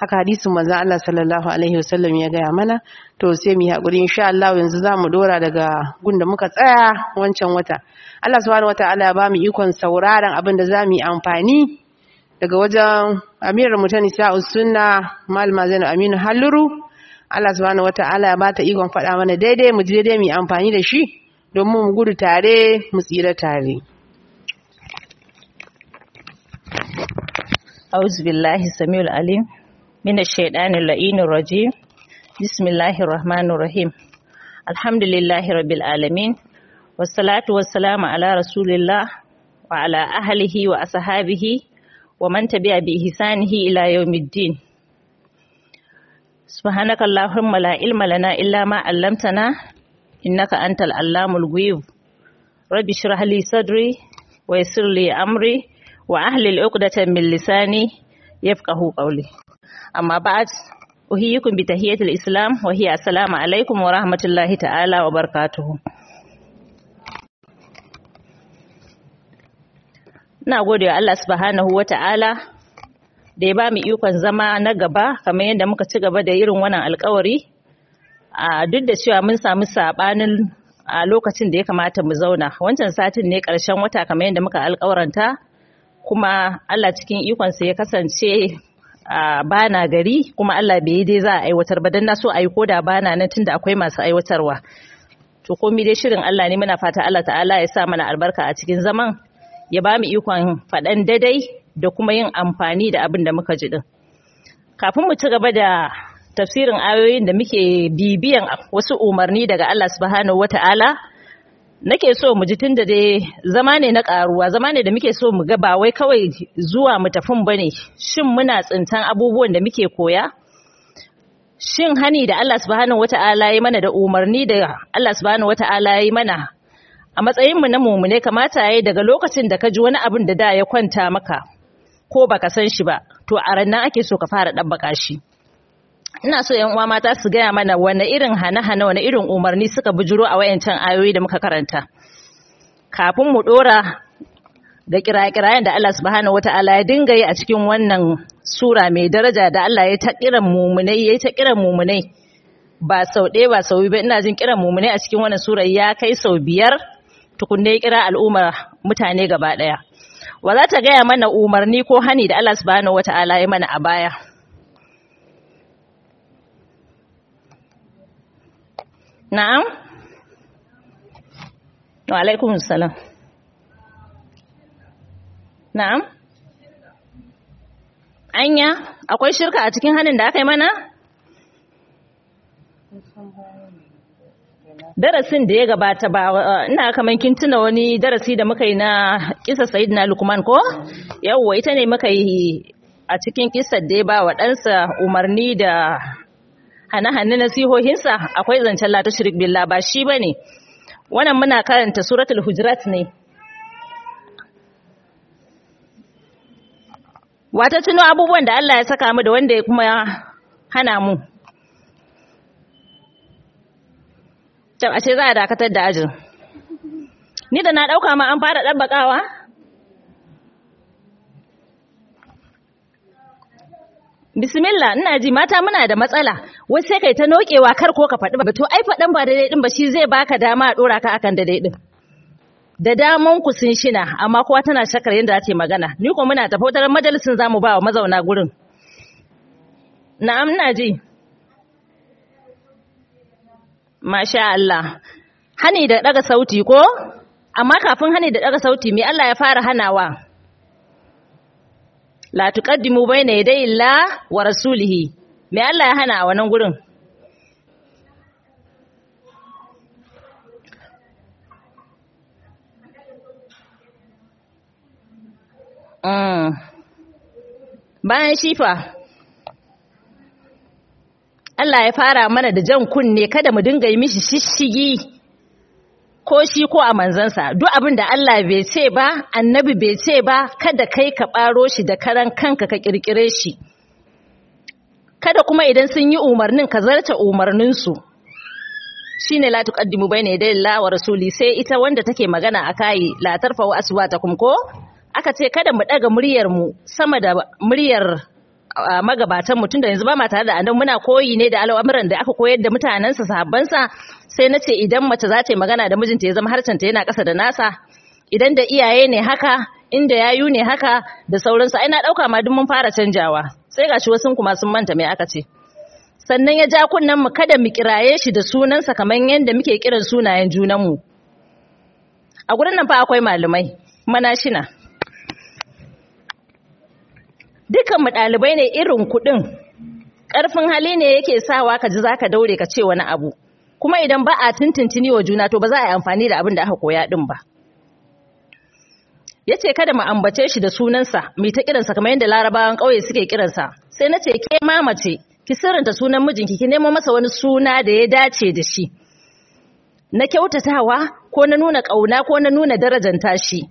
haka hadisin manzon Allah sallallahu alaihi wasallam ya gaya mana to sai mu yi hakuri insha Allah yanzu zamu dora daga gunda muka tsaya wancan wata Allah subhanahu wataala ya bamu ikon sauraron abin da zamu yi amfani daga wajen Amirar Mutani Sa'us Sunna Malama Zainab Aminu Halluru Allah subhanahu wataala ya bata ikon faɗa mana daidai mu ji daidai mu yi amfani da shi domin mu gudu tare mu tsira tare أعوذ بالله السميع العليم من الشيطان اللعين الرجيم بسم الله الرحمن الرحيم الحمد لله رب العالمين والصلاة والسلام على رسول الله وعلى أهله وأصحابه ومن تبع بإحسانه إلى يوم الدين سبحانك اللهم لا علم لنا إلا ما علمتنا إنك أنت العلام الغيوب رب اشرح لي صدري ويسر لي أمري وأهل العقدة من لساني يفقه قولي أما بعد أحييكم بتحية الإسلام وهي السلام عليكم ورحمة الله تعالى وبركاته Ina gode wa Allah subhanahu wa ta'ala da ya ba mu ikon zama na gaba kamar yadda muka ci gaba da irin wannan alkawari a duk da cewa mun samu sabanin a lokacin da ya kamata mu zauna wancan satin ne ƙarshen wata kamar yadda muka alkawaranta kuma Allah cikin ikonsa ya kasance a bana gari kuma Allah bai yi dai za a aiwatar ba dan na so ayi koda bana nan tunda akwai masu aiwatarwa to komai dai shirin Allah ne muna fata Allah ta'ala ya sa mana albarka a cikin zaman ya ba mu ikon faɗan daidai da kuma yin amfani da abin da muka ji din kafin mu ci gaba da tafsirin ayoyin da muke bibiyan wasu umarni daga Allah subhanahu wata'ala nake so mu ji tun da dai zama ne na karuwa zama ne da muke so mu ga ba wai kawai zuwa mu tafin bane shin muna tsintan abubuwan da muke koya shin hani da Allah subhanahu wata'ala ya mana da umarni da Allah subhanahu wata'ala ya mana a matsayin mu na mumune kamata yayi daga lokacin da ka ji wani abin da da ya kwanta maka ko baka san shi ba to a rannan ake so ka fara dabbaka shi ina so yan uwa mata su gaya mana wani irin hane-hane wani irin umarni suka bujuro a wayancan ayoyi da muka karanta kafin mu dora da kiraye-kirayen da Allah subhanahu wata'ala ya dinga yi a cikin wannan sura mai daraja da Allah ya ta kiran mumunai ya ta kiran mumunai ba sau ɗaya ba sau biyu ina jin kiran mumunai a cikin wannan sura ya kai sau biyar tukunne ya kira al'ummar mutane gaba ɗaya wa za ta gaya mana umarni ko hani da Allah subhanahu wata'ala ya mana a baya Na'am? Wa alaikun salam. Na'am? Anya, akwai shirka a cikin hannun da aka yi mana? Darasin da ya gabata ba ina kaman kin tuna wani darasi da muka yi na kisa Sayyidina Lukman ko? Yawwa ita ne muka yi a cikin kisar da ya ba wa ɗansa umarni da hane-hane nasihohinsa akwai zancen la tushrik billah ba shi bane wannan muna karanta suratul hujurat ne wata tuno abubuwan da Allah ya saka mu da wanda ya kuma hana mu a ce za a dakatar da ajin ni da na dauka ma an fara dabbakawa Bismillah ina ji mata muna da matsala wai sai kai ta nokewa kar ko ka faɗi ba to ai faɗan ba daidai din ba shi zai baka dama a dora ka akan daidai din da daman ku sun shina amma kowa tana shakar yadda za ta yi magana ni ko muna tafi wata majalisin zamu ba wa mazauna gurin na'am ina ji masha Allah hani da daga sauti ko amma kafin hani da daga sauti me Allah ya fara hanawa la tuqaddimu bayna yaday Allah wa rasulihi me Allah ya hana a wannan gurin mm. bayan shifa Allah ya fara mana da jan kunne kada mu dinga yi mishi shishigi ko shi ko a manzansa duk abin da Allah bai ce ba annabi bai ce ba kada kai ka ɓaro shi da karan kanka ka ƙirƙire shi kada kuma idan sun yi umarnin ka zarta umarninsu shi ne la tuqaddimu bayna yaday Allah wa rasuli sai ita wanda take magana a kai la tarfa'u aswatakum ko aka ce kada mu daga muryar mu sama da muryar magabatan mutum da yanzu ba ma tare da annabi muna koyi ne da al'amuran da aka koyar da mutanensa sahabbansa sai na ce idan mace za ta yi magana da mijinta ya zama harcenta yana ƙasa da nasa idan da iyaye ne haka inda yayu ne haka da sauransu ai na ɗauka ma duk mun fara canjawa sai gashi wasu kuma sun manta me aka ce sannan ya ja kunnen mu kada mu kiraye shi da sunansa kamar yadda muke kiran sunayen junanmu a gurin nan fa akwai malamai manashina dukan mu ɗalibai ne irin kuɗin ƙarfin hali ne yake sawa ka ji za ka daure ka ce wani abu kuma idan ba a tuntuntuni wa juna to ba za a yi amfani da abin da aka koya ɗin ba ya ce kada mu ambace shi da sunansa mai ta kiransa kamar yadda larabawan ƙauye suke kiransa sai na ce ke mamace ki sirrinta sunan mijinki ki nemo masa wani suna da ya dace da shi na kyautatawa ko na nuna ƙauna ko na nuna darajanta shi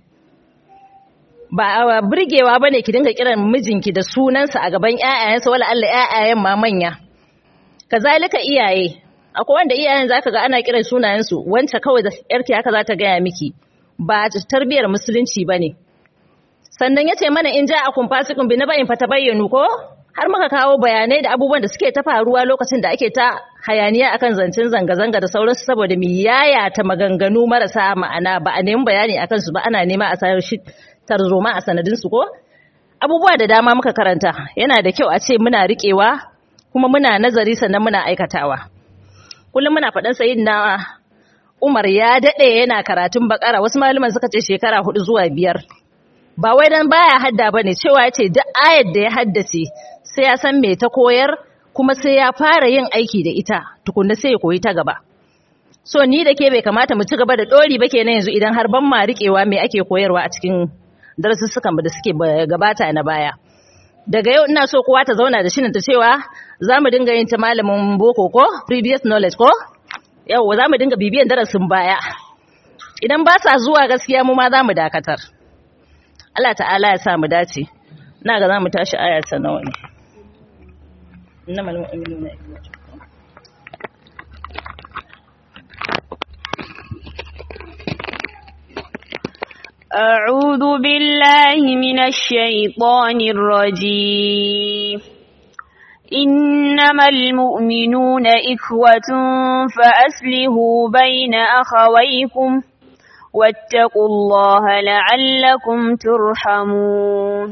ba burgewa bane ki dinga kiran mijinki da sunansa a gaban ƴaƴayensa wala Allah ƴaƴayen ma manya kazalika iyaye akwai wanda iyayen zaka ga ana kiran sunayensu wance kawai da yarki haka za ta gaya miki ba tarbiyar musulunci bane sannan yace mana in ja akun fasikun bi na bayin fata bayyanu ko har muka kawo bayanai da abubuwan da suke ta faruwa lokacin da ake ta hayaniya akan zancen zanga-zanga da sauransu saboda mu yaya ta maganganu marasa ma'ana ba a nemi bayani akan su ba ana nema a sayar shi tarzoma a sanadinsu ko abubuwa da dama muka karanta yana da kyau a ce muna riƙewa kuma muna nazari sannan muna aikatawa kullum muna faɗan sayin na umar ya daɗe yana karatun bakara wasu malaman suka ce shekara hudu zuwa biyar ba wai dan baya hadda ba ne cewa ya ce duk ayar da ya haddace sai ya san me ta koyar kuma sai ya fara yin aiki da ita tukunna sai ya koyi ta gaba so ni da ke bai kamata mu ci gaba da ɗori ba kenan yanzu idan har ban ma riƙewa me ake koyarwa a cikin darussukan da suke gabata na baya daga yau ina so kowa ta zauna da shi ta cewa za mu dinga yin ta malamin boko ko previous knowledge ko yau za mu dinga bibiyan darasin baya idan ba sa zuwa gaskiya mu ma za mu dakatar Allah ta'ala ya sa mu dace na ga za mu tashi aya ta nawa ne innamal mu'minuna ikhwatun أعوذ بالله من الشيطان الرجيم إنما المؤمنون إخوة فأسلهوا بين أخويكم واتقوا الله لعلكم ترحمون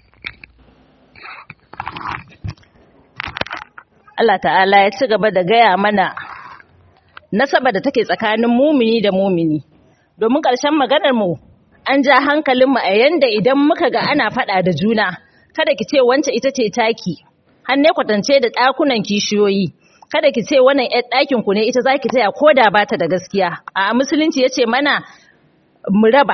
Allah ta'ala ya ci gaba da gaya mana nasaba da take tsakanin mumini da mumini domin ƙarshen maganar mu an ja hankalinmu a yanda idan muka ga ana faɗa da juna kada ki ce wance ita ce taki har ne kwatance da ɗakunan kishiyoyi kada ki ce wannan ƴar ɗakin ku ne ita zaki taya ko da bata da gaskiya a musulunci yace mana mu raba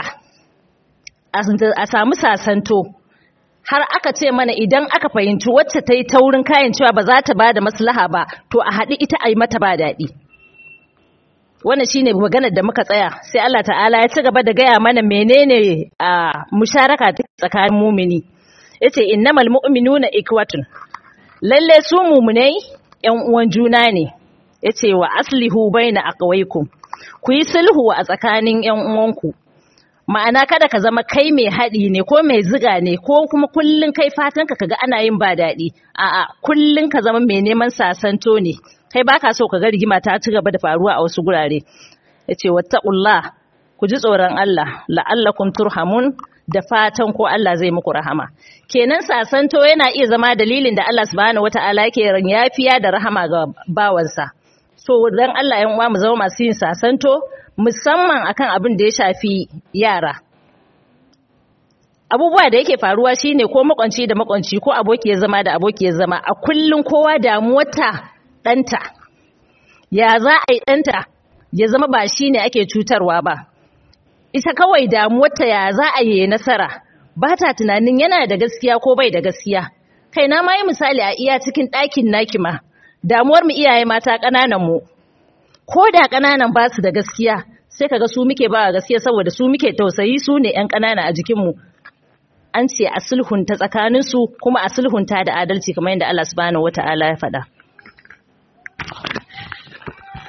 a samu sasanto har aka ce mana idan aka fahimci wacce ta yi taurin kayan cewa ba za ta ba da maslaha ba to a haɗi ita a yi mata ba daɗi wannan shine maganar da muka tsaya sai Allah ta'ala ya ci gaba da gaya mana menene a musharaka tsakanin mumini yace innamal mu'minuna ikwatun lalle su mumunai yan uwan juna ne yace wa aslihu baina aqwaikum ku yi sulhu a tsakanin yan uwanku ma'ana kada ka zama kai mai haɗi ne ko mai ziga ne ko kuma kullun kai fatan ka kaga ana yin ba daɗi a'a kullun ka zama mai neman sasanto ne kai baka so ka ga rigima ta ci gaba da faruwa a wasu gurare yace wattaqullah ku ji tsoron Allah la'allakum turhamun da fatan ko Allah zai muku rahama kenan sasanto yana iya zama dalilin da Allah subhanahu wataala yake yafiya da rahama ga bawansa so dan Allah yan uwa mu zama masu yin sasanto musamman akan abin da ya shafi yara abubuwa da yake faruwa shine ko makwanci da makwanci ko abokiyar zama da abokiyar zama a kullun kowa damuwarta ɗanta ya za a yi ɗanta ya zama ba shine ake cutarwa ba ita kawai damuwarta ya za a yi nasara ba ta tunanin yana da gaskiya ko bai da gaskiya kai na ma yi misali a iya cikin ɗakin naki ma damuwar mu iyaye mata ƙananan mu ko da ƙananan ba su da gaskiya sai kaga su muke ba gaskiya saboda su muke tausayi su ne ƴan ƙanana a jikin mu an ce a sulhunta tsakanin su kuma a sulhunta da adalci kamar yadda Allah subhanahu wataala ya faɗa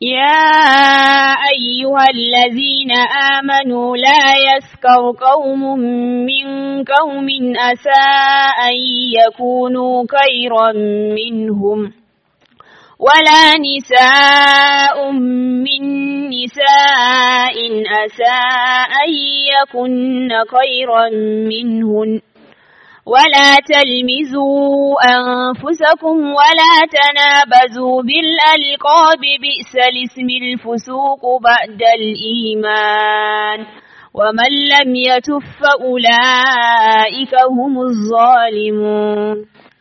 يا أيها الذين آمنوا لا يسكر قوم من قوم أسى أن يكونوا خيرا منهم ولا نساء من نساء أسى أن يكن خيرا منهن ولا تلمزوا أنفسكم ولا تنابزوا بالألقاب بئس الاسم الفسوق بعد الإيمان ومن لم يتف فأولئك هم الظالمون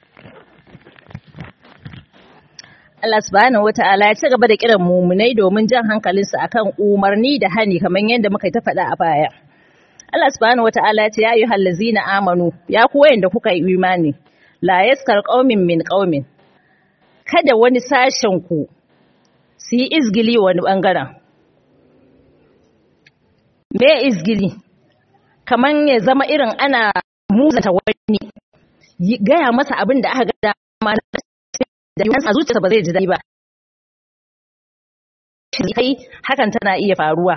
Allah subhanahu wata'ala ya ci gaba da kiran mumunai domin jan hankalinsu akan umarni da hani kamar yadda muka ta faɗa a baya. Allah subhanahu wata'ala ya ce ya yi hallazina amanu ya ku wayanda kuka yi imani la yaskar qaumin min qaumin kada wani sashen ku su yi izgili wani bangaren me izgili kaman ya zama irin ana muzata wani gaya masa abin da aka ga dama da yawan a zuciyarsa ba zai ji daɗi ba kai hakan tana iya faruwa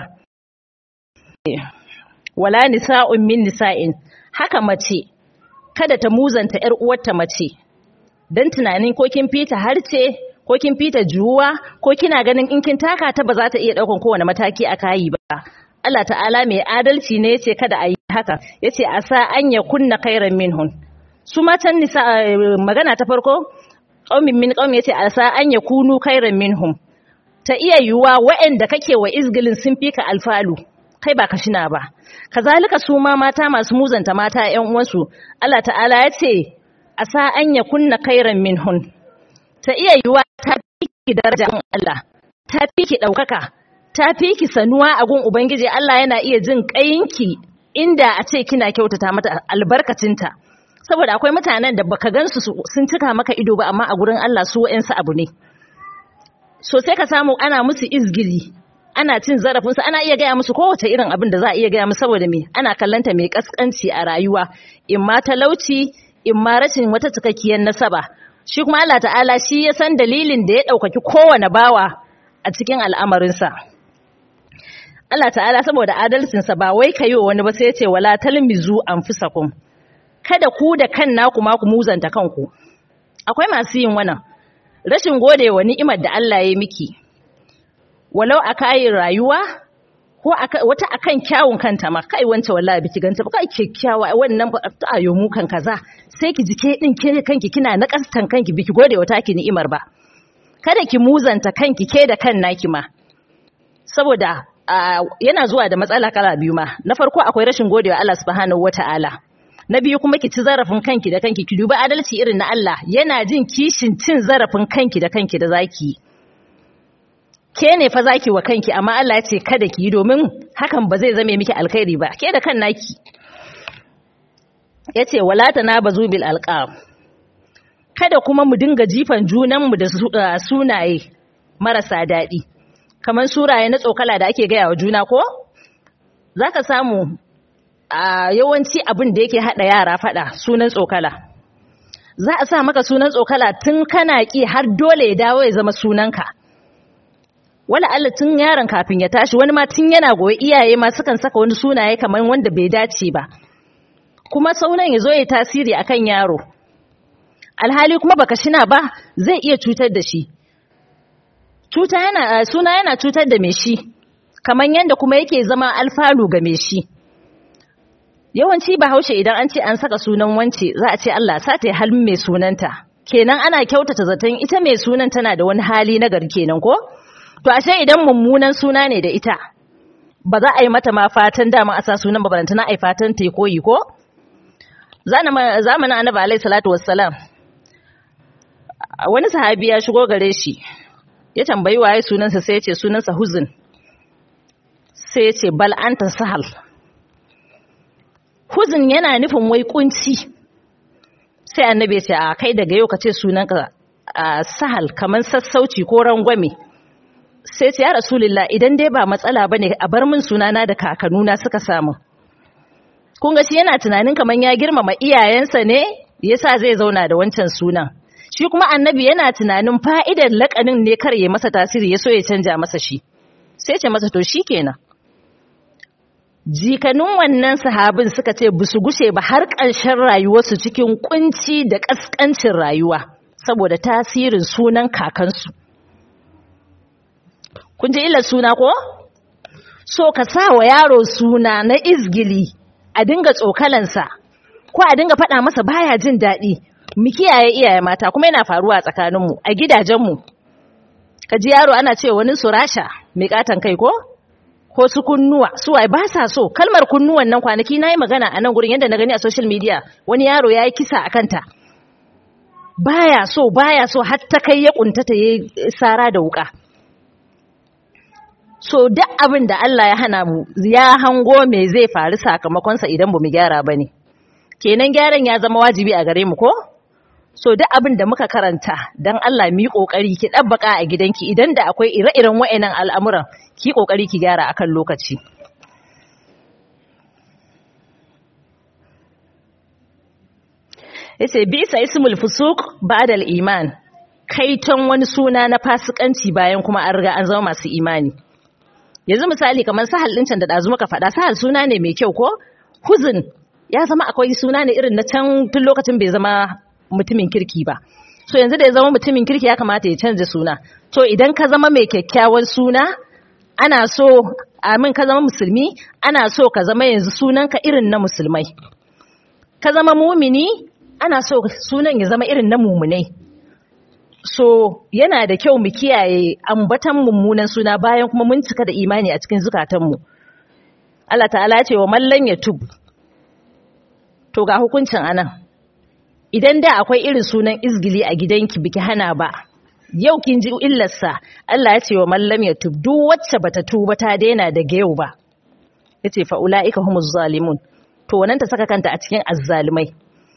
wala nisa'un min nisa'in haka mace kada ta muzanta ƴar uwarta mace dan tunanin ko kin fita harce ko kin fita juwa ko kina ganin in kin taka ta ba za ta iya daukan kowane mataki a kayi ba Allah ta'ala mai adalci ne yace kada a yi haka yace asa an ya kunna khairan minhun su matan nisa magana ta farko qaumin min qaumi yace asa an ya kunu khairan minhum ta iya yiwuwa waɗanda kake wa izgilin sun fika alfalu kai ba ka shina ba kazalika su ma mata masu muzanta mata ƴan uwansu Allah ta'ala ya ce asa an ya kunna khairan minhun ta iya yiwa ta fiki darajar Allah ta fiki daukaka ta fiki sanuwa a gun ubangiji Allah yana iya jin kayinki inda a ce kina kyautata mata albarkacinta saboda akwai mutanen da baka gansu sun cika maka ido ba amma a gurin Allah su wa'ansu abu ne so sai ka samu ana musu izgili ana cin zarafinsu ana iya gaya musu kowace irin abin da za a iya gaya musu saboda me ana kallanta mai kaskanci a rayuwa in ma talauci in ma rashin wata cikakkiyar nasaba shi kuma Allah ta'ala shi ya san dalilin da ya ɗaukaki kowane bawa a cikin al'amarinsa Allah ta'ala saboda adalcinsa ba wai ka yi wa wani ba sai ya ce wala talmizu anfusakum kada ku da kan naku ma ku muzanta kanku akwai masu yin wannan rashin gode wa ni'imar da Allah ya miki walau a kayin rayuwa ko wata akan kyawun kanta ma kai wance wallahi biki ganta ba kai kyakkyawa wannan ta ayo mu kan kaza sai ki jike din ke kanki kina na kastan kanki biki gode wa taki ni'imar ba kada ki muzanta kanki ke da kan naki ma saboda yana zuwa da matsala kala biyu ma na farko akwai rashin gode wa Allah subhanahu wataala na biyu kuma ki ci zarafin kanki da kanki ki dubi adalci irin na Allah yana jin kishin cin zarafin kanki da kanki da zaki ke ne fa zaki wa kanki amma Allah ya ce kada ki yi domin hakan ba zai zame miki alkhairi ba ke da kan naki yace wala tanabazu bil alqab kada kuma mu dinga jifan junan mu da sunaye marasa daɗi kamar suraye na tsokala da ake gaya wa juna ko zaka samu a yawanci abin da yake hada yara fada sunan tsokala za a sa maka sunan tsokala tun kana ki har dole ya dawo ya zama sunanka wala Allah tun yaron kafin ya tashi wani ma tun yana goyi iyaye ma sukan saka wani sunaye kamar wanda bai dace ba kuma saunan ya zo ya tasiri akan yaro alhali kuma baka shina ba zai iya cutar da shi cuta yana suna yana cutar da mai shi kamar yanda kuma yake zama alfalu ga mai shi yawanci bahaushe idan an ce an saka sunan wance za a ce Allah sa ta halin mai sunanta kenan ana kyautata zaton ita mai sunan tana da wani hali na gari kenan ko to ashe idan mummunan suna ne da ita ba za a yi mata ma fatan dama a sa sunan ba balantana a yi fatan ta koyi ko zamanin annabi alaihi salatu wassalam wani sahabi ya shigo gare shi ya tambayi waye sunansa sai ya ce sunansa huzun sai ya ce bal anta sahal huzun yana nufin wai kunci sai annabi ya ce a kai daga yau ka ce sunanka sahal kamar sassauci ko rangwame sai ce ya rasulullah idan dai ba matsala bane a bar min sunana da kakanuna suka samu kun ga shi yana tunanin kamar ya girmama iyayensa ne yasa zai zauna da wancan sunan shi kuma annabi yana tunanin fa'idar laƙanin ne kar ya masa tasiri ya so ya canja masa shi sai ce masa to shi kenan jikanin wannan sahabin suka ce ba su gushe ba har ƙarshen rayuwarsu cikin kunci da ƙasƙancin rayuwa saboda tasirin sunan kakansu kun ji illar suna ko so ka sa wa yaro suna na izgili a dinga tsokalansa ko a dinga faɗa masa baya jin daɗi mu kiyaye iyaye mata kuma yana faruwa a tsakaninmu a gidajenmu ka ji yaro ana cewa wani su rasha mai katon kai ko ko su kunnuwa su wai ba sa so kalmar kunnuwan nan kwanaki na yi magana a nan gurin yadda na gani a social media wani yaro ya yi kisa a kanta baya so baya so har ta kai ya kuntata ya sara da wuka so duk abin da Allah ya hana mu ya hango me zai faru sakamakonsa idan ba mu gyara ba ne kenan gyaran ya zama wajibi a gare mu ko so duk abin da muka karanta dan Allah mu yi kokari ki dabbaka a gidanki idan da akwai ire-iren wayannan al'amuran ki kokari ki gyara akan lokaci yace bisa ismul fusuq ba'da al-iman kaiton wani suna na fasikanci bayan kuma an riga an zama masu imani yanzu misali kamar sahal din can da dazu muka faɗa sahal suna ne mai kyau ko huzun ya zama akwai suna ne irin na can tun lokacin bai zama mutumin kirki ba so yanzu da ya zama mutumin kirki ya kamata ya canza suna to idan ka zama mai kyakkyawan suna ana so amin ka zama musulmi ana so ka zama yanzu sunanka irin na musulmai ka zama mumini ana so sunan ya zama irin na mumunai so yana da kyau mu kiyaye ambatan mummunan suna bayan kuma mun cika da imani a cikin zukatanmu Allah ta'ala ce wa mallan ya tub to ga hukuncin anan idan da akwai irin sunan izgili a gidanki biki hana ba yau kin ji illarsa Allah ya ce wa mallam ya tub duk wacce bata tuba ta daina daga yau ba yace fa ulaika humuz zalimun to wannan ta saka kanta a cikin azzalimai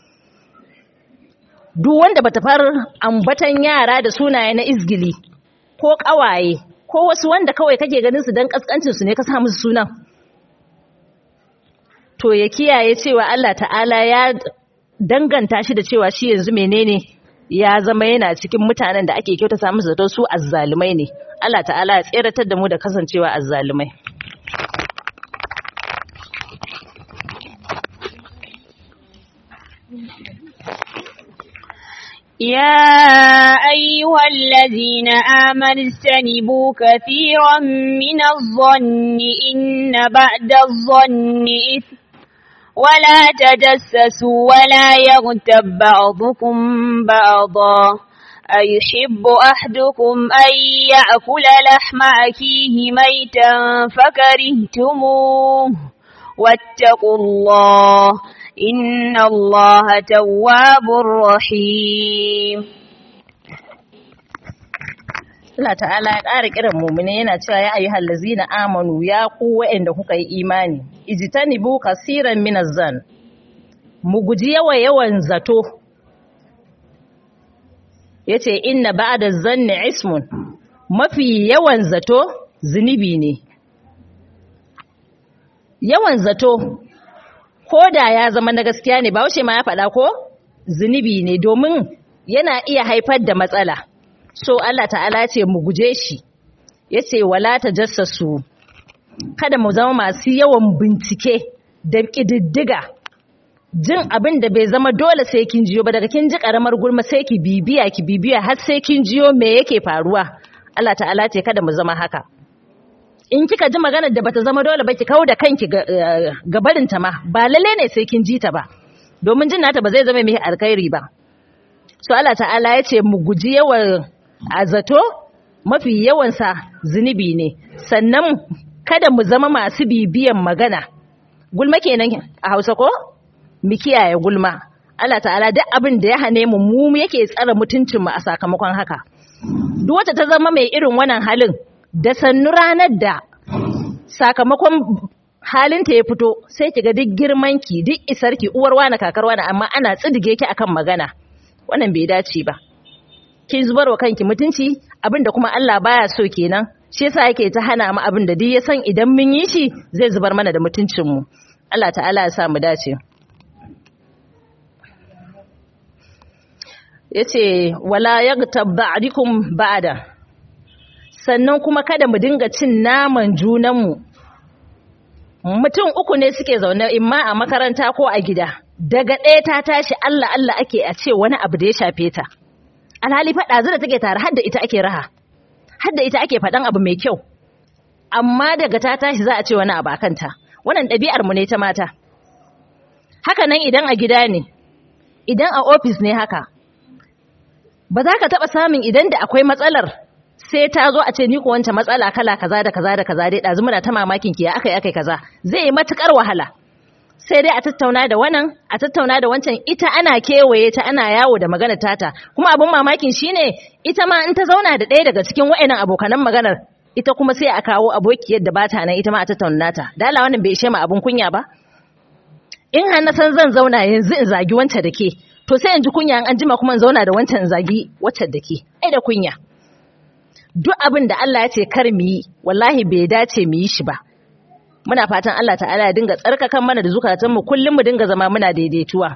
duk wanda bata far ambatan yara da sunaye na izgili ko kawaye ko wasu wanda kawai kake ganin su dan kaskancin su ne ka sa musu sunan to ya kiyaye cewa Allah ta'ala ya danganta shi da cewa shi yanzu menene ya zama yana cikin mutanen da ake kyautata musu zato su azzalumai ne Allah ta'ala ya tseratar da mu da kasancewa azzalumai يا أيها الذين آمنوا اجتنبوا كثيرا من الظن إن بعد الظن إثم ولا تجسسوا ولا يغتب بعضكم بعضا أيحب أحدكم أن يأكل لحم أكيه ميتا فكرهتموه واتقوا الله إن الله تواب رحيم Allah ta'ala ya ƙara kiran mumune yana cewa ya ayyuhal ladzina amanu ya ku wa'anda kuka yi imani ijtanibu kaseeran minaz zan mu guji yawa yawan zato yace inna ba'da zanni ismun mafi yawan zato zunubi ne yawan zato ko da ya zama na gaskiya ne ba wuce ma ya faɗa ko zunubi ne domin yana iya haifar da matsala so Allah ta'ala ce mu guje shi yace wala tajassasu kada mu zama masu yawan bincike da kididdiga jin abin da bai zama dole sai kin jiyo ba daga kin ji karamar gulma sai ki bibiya ki bibiya har sai kin jiyo me yake faruwa Allah ta'ala ce kada mu zama haka in kika ji maganar da bata zama dole ba ki kawo da kanki ga barinta ma ba lalle ne sai kin ji ta ba domin jin nata ba zai zama mai alkhairi ba so Allah ta'ala ya ce mu guji yawan a zato mafi yawansa zunubi ne sannan kada mu zama masu bibiyan magana gulma kenan a hausa ko mu kiyaye gulma Allah ta'ala duk abin da ya hane mu mu yake tsara mutuncin mu a sakamakon haka duk wacce ta zama mai irin wannan halin da sannu ranar da sakamakon halinta ya fito sai kiga duk girmanki duk isarki uwar wani kakar wani amma ana tsidige ki akan magana wannan bai dace ba kin zubar wa kanki mutunci abin da kuma Allah baya so kenan shi yasa yake ta hana mu abin da duk ya san idan mun yi shi zai zubar mana da mutuncin mu Allah ta'ala ya sa mu dace yace wala yaghtab ba'dikum ba'da sannan kuma kada mu dinga cin naman junanmu mutum uku ne suke zaune imma a makaranta ko a gida daga ɗaya ta tashi Allah Allah ake a ce wani abu da ya shafe ta alhali faɗa da take tare har da ita ake raha har da ita ake faɗan abu mai kyau amma daga ta tashi za a ce wani abu a kanta wannan ɗabi'ar mu ne ta mata haka nan idan a gida ne idan a ofis ne haka ba za ka taɓa samun idan da akwai matsalar sai ta zo a ce ni ko wancan matsala kala kaza da kaza da kaza dai ɗazu muna ta mamakin ki ya akai akai kaza zai yi matukar wahala sai dai a tattauna da wannan a tattauna da wancan ita ana kewaye ta ana yawo da magana tata kuma abin mamakin shine ita ma in ta zauna da ɗaya daga cikin wa'annan abokanan maganar ita kuma sai a kawo abokiyar da bata nan ita ma a tattauna ta da Allah wannan bai ishe mu abin kunya ba in har na san zan zauna yanzu in zagi wancan da ke to sai in ji kunya an jima kuma in zauna da wancan zagi wacce da ke ai da kunya duk abin da Allah ya ce kar mu yi wallahi bai dace mu yi shi ba muna fatan Allah ta'ala ya dinga tsarkakan mana da zukatan mu kullum mu dinga zama muna daidaituwa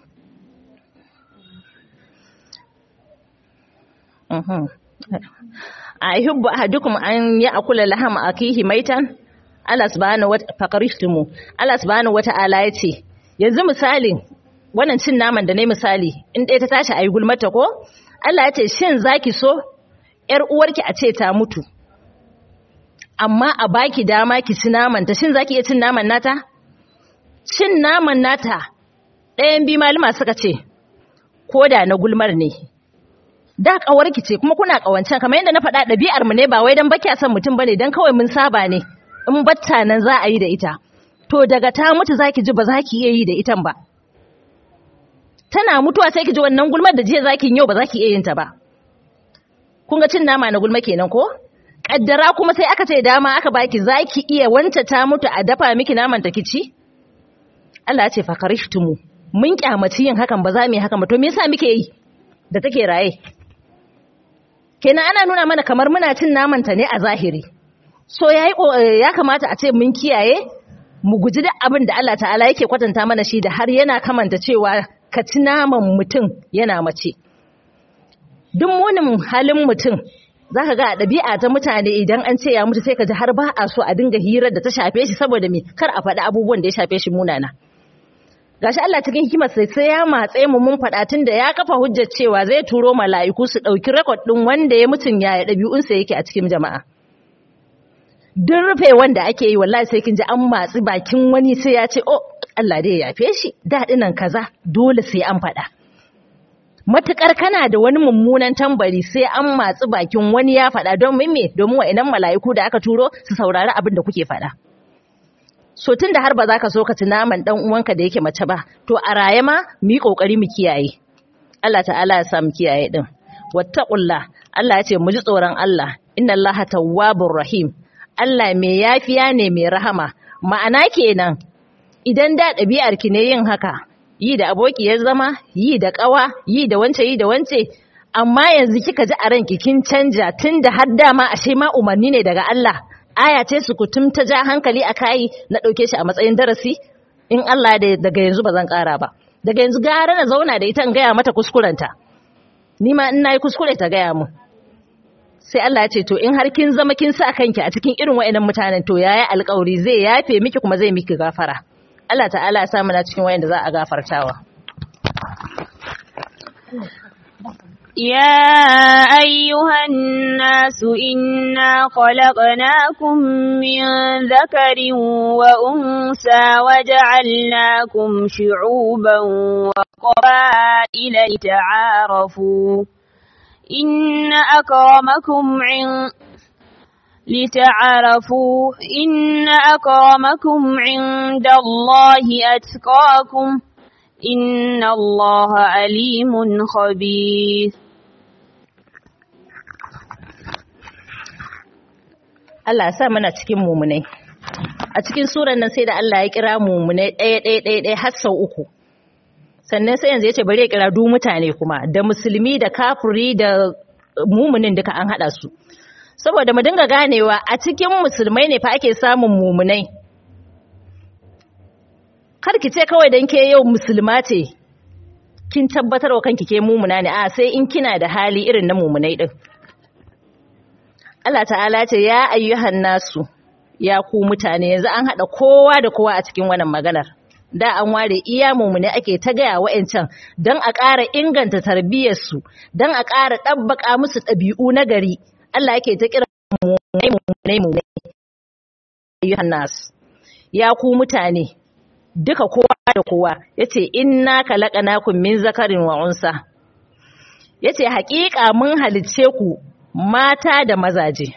a yuhibbu ahadukum an ya'kula lahama akihi maitan Allah subhanahu wa faqarishtumu Allah subhanahu wa ta'ala ya ce yanzu misalin wannan cin naman da ne misali in ɗaya ta tashi ayi gulmata ko Allah ya ce shin zaki so ‘yar uwarki a ce ta mutu, amma a baki dama ki ci naman ta, shin za ki iya cin naman nata? Cin naman nata ɗayan bi malama suka ce, ko da na gulmar ne. Da ƙawarki ce kuma kuna ƙawancen kamar yadda na faɗa ɗabi'ar mu ne ba wai don baki son mutum bane don kawai mun saba ne in batta nan za a yi da ita. To daga ta mutu za ki ji ba za ki iya yi da itan ba. Tana mutuwa sai ki ji wannan gulmar da jiya za ki yau ba za ki iya yin ta ba. kun ga cin nama na gulma kenan ko kaddara kuma sai aka ce dama aka baki zaki iya wanta ta mutu a dafa miki naman ta kici Allah ya ce fa karishtumu mun kyamaci yin hakan ba za mu yi hakan ba to me yasa muke yi da take raye kenan ana nuna mana kamar muna cin naman ta ne a zahiri so yayi ya kamata a ce mun kiyaye mu guji duk abin da Allah ta'ala yake kwatanta mana shi da har yana kamanta cewa ka ci naman mutum yana mace duk munin halin mutum za ka ga a ɗabi'a ta mutane idan an ce ya mutu sai ka ji har ba a so a dinga hirar da ta shafe shi saboda me kar a faɗi abubuwan da ya shafe shi munana gashi Allah cikin hikimar sai sai ya matse mu mun faɗa tun da ya kafa hujjar cewa zai turo mala'iku su ɗauki rekod ɗin wanda ya mutun ya ɗabi'unsa yake a cikin jama'a duk rufe wanda ake yi wallahi sai kin ji an matsi bakin wani sai ya ce oh Allah dai ya yafe shi daɗinan kaza dole sai an faɗa matukar kana da wani mummunan tambari sai an matsi bakin wani ya faɗa don me domin wa'inan mala'iku da aka turo su saurari abin da kuke faɗa so tun da har ba za ka so ka ci naman dan uwanka da yake mace ba to a raye ma mu yi kokari mu kiyaye Allah ta'ala ya sa mu kiyaye din wattaqullah Allah ya ce mu ji tsoron Allah inna Allaha tawwabur rahim Allah mai yafiya ne mai rahama ma'ana kenan idan da ɗabi'ar ki ne yin haka yi da aboki ya zama yi da ƙawa yi da wance yi da wance amma yanzu kika ji a ranki kin canja tun da har dama ashe ma umarni ne daga Allah aya ce su kutum ta ja hankali a kayi na ɗauke shi a matsayin darasi in Allah da daga yanzu ba zan ƙara ba daga yanzu gara na zauna da ita in gaya mata kuskurenta ni ma in nayi kuskure ta gaya mu sai Allah ya ce to in har kin zama kin sa kanki a cikin irin waɗannan mutanen to yayi alƙawari zai yafe miki kuma zai miki gafara Allah ta'ala ya sa na cikin wayanda za a gafartawa يا أيها الناس إنا خلقناكم من ذكر وأنثى وجعلناكم شعوبا وقبائل لتعارفوا إن أكرمكم عند لتعارفوا إن أكرمكم عند الله أتقاكم إن الله عليم خبير Allah ya sa mana cikin mumunai a cikin suran nan sai da Allah ya kira mumunai ɗaya ɗaya ɗaya ɗaya har sau uku sannan sai yanzu ya ce bari ya kira du mutane kuma da musulmi da kafiri da mumunin duka an haɗa su saboda mu dinga ganewa a cikin musulmai ne fa ake samun mumunai kar ki ce kawai dan ke yau musulma ce kin tabbatar wa kanki ke mumuna ne a sai in kina da hali irin na mumunai din Allah ta'ala ce ya ayyuhan nasu ya ku mutane yanzu an haɗa kowa da kowa a cikin wannan maganar da an ware iya mumune ake ta gaya wa'ancan don a ƙara inganta tarbiyyarsu don a ƙara ɗabbaƙa musu ɗabi'u na gari Allah yake ta kira mumune mumune mumune ayyuhan nasu ya ku mutane duka kowa da kowa yace inna khalaqnakum min zakarin wa unsa yace haƙiƙa mun halicce ku mata da mazaje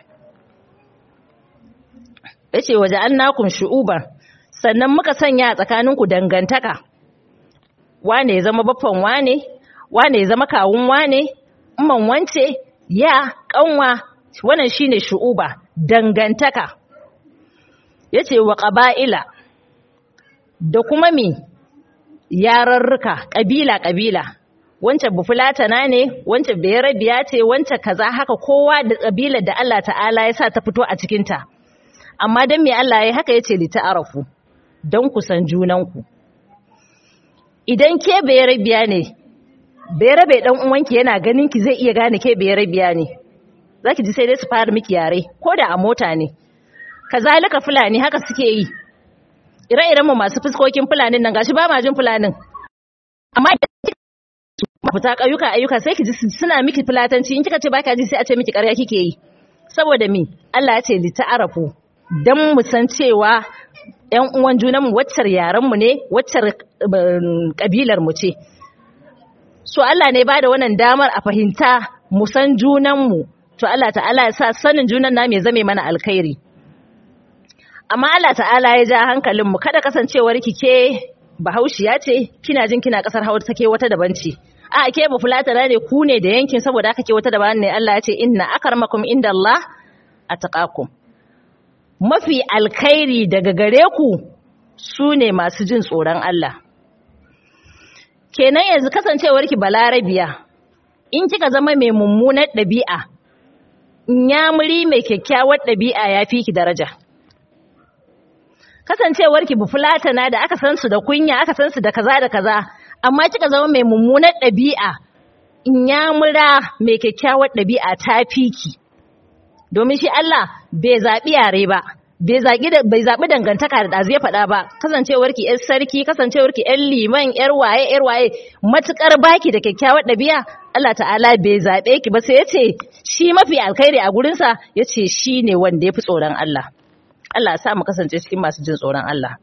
yace waja'alnakum shu'uban sannan muka sanya a tsakaninku dangantaka wane ya zama baffan wane wane ya zama kawun wane umman wance ya kanwa wannan shine shu'uba dangantaka yace wa qaba'ila da kuma mi yararruka kabila kabila wancan bufulatana ne wancan bayarabiya ce wancan kaza haka kowa da kabila da Allah ta'ala ya sa ta fito a cikinta amma dan me Allah ya haka yace li ta'arafu dan ku san junanku idan ke bayarabiya ne bayarabe dan uwanki yana ganin ki zai iya gane ke bayarabiya ne zaki ji sai dai su fara miki yare ko da a mota ne kazalika fulani haka suke yi ire-iren mu masu fuskokin fulanin nan gashi ba ma jin fulanin amma fita ƙauyuka ayyuka sai ki ji suna miki fulatanci in kika ce baka ji sai a ce miki ƙarya kike yi saboda me Allah ya ce li ta'arafu dan mu san cewa ƴan uwan junan mu waccar yaran mu ne waccar kabilar mu ce so Allah ne ba da wannan damar a fahimta mu san junan mu to Allah ta'ala ya sa sanin junan namu ya zame mana alkhairi amma Allah ta'ala ya ja hankalin mu kada kasancewar ki ke bahaushiya ce kina jin kina kasar Hausa take wata daban ce a ke ba fulatana ne ku ne da yankin saboda haka ke wata daban ne Allah ya ce inna akarmakum inda Allah ataqakum mafi alkhairi daga gare ku su ne masu jin tsoron Allah kenan yanzu kasancewar ki balarabiya in kika zama mai mummunar ɗabi'a nyamuri mai kyakkyawar ɗabi'a ya fi ki daraja kasancewar ki bufulatana da aka san su da kunya aka san su da kaza da kaza amma kika zama mai mummunar ɗabi'a in ya mura mai kyakkyawar ɗabi'a ta fiki domin shi Allah bai zaɓi yare ba bai zaɓi bai zaɓi dangantaka da ɗazu ya faɗa ba kasancewar ki ƴar sarki kasancewar ki ƴar liman ƴar waye ƴar waye matukar baki da kyakkyawar ɗabi'a Allah ta'ala bai zaɓe ki ba sai ya ce shi mafi alkhairi a gurinsa ya ce shi ne wanda ya fi tsoron Allah Allah sa mu kasance cikin masu jin tsoron Allah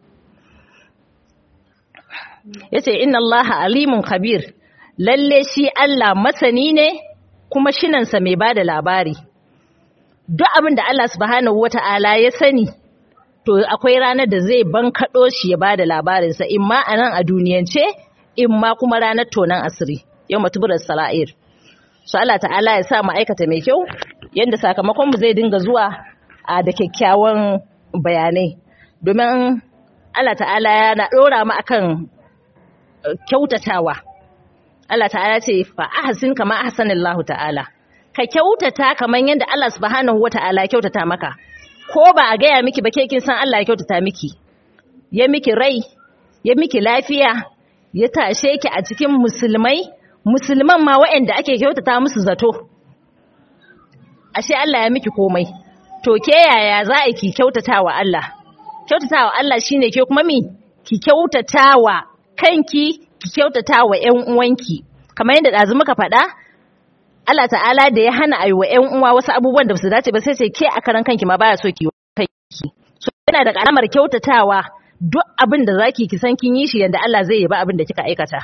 yace inna allaha alimun khabir lalle shi Allah masani ne kuma shinansa mai bada labari duk abin da Allah subhanahu wata'ala ya sani to akwai ranar da zai bankaɗo shi ya bada labarinsa imma a nan a duniyance imma kuma ranar tonan asiri yau matuburar sala'ir su Allah ta'ala ya sa mu aikata mai kyau yadda sakamakon mu zai dinga zuwa a da kyakkyawan bayanai domin Allah ta'ala yana ɗora mu akan kyautatawa Allah ta'ala ce fa ahsin kama ahsanallahu ta'ala ka kyautata kaman yadda Allah subhanahu wata'ala kyautata maka ko ba a gaya miki ba ke kin san Allah ya kyautata miki ya miki rai ya miki lafiya ya tashe ki a cikin musulmai musulman ma waɗanda ake kyautata musu zato ashe Allah ya miki komai to ke yaya za a ki kyautatawa Allah kyautatawa Allah shine ke kuma mi ki kyautatawa kanki ki kyautata wa ƴan uwanki kamar yadda ɗazu muka faɗa Allah ta'ala da ya hana ayi wa ƴan uwa wasu abubuwan da su dace ba sai sai ke a karan kanki ma baya so ki kanki so yana da karamar kyautatawa duk abin da zaki ki san kin yi shi yanda Allah zai yaba abin da kika aikata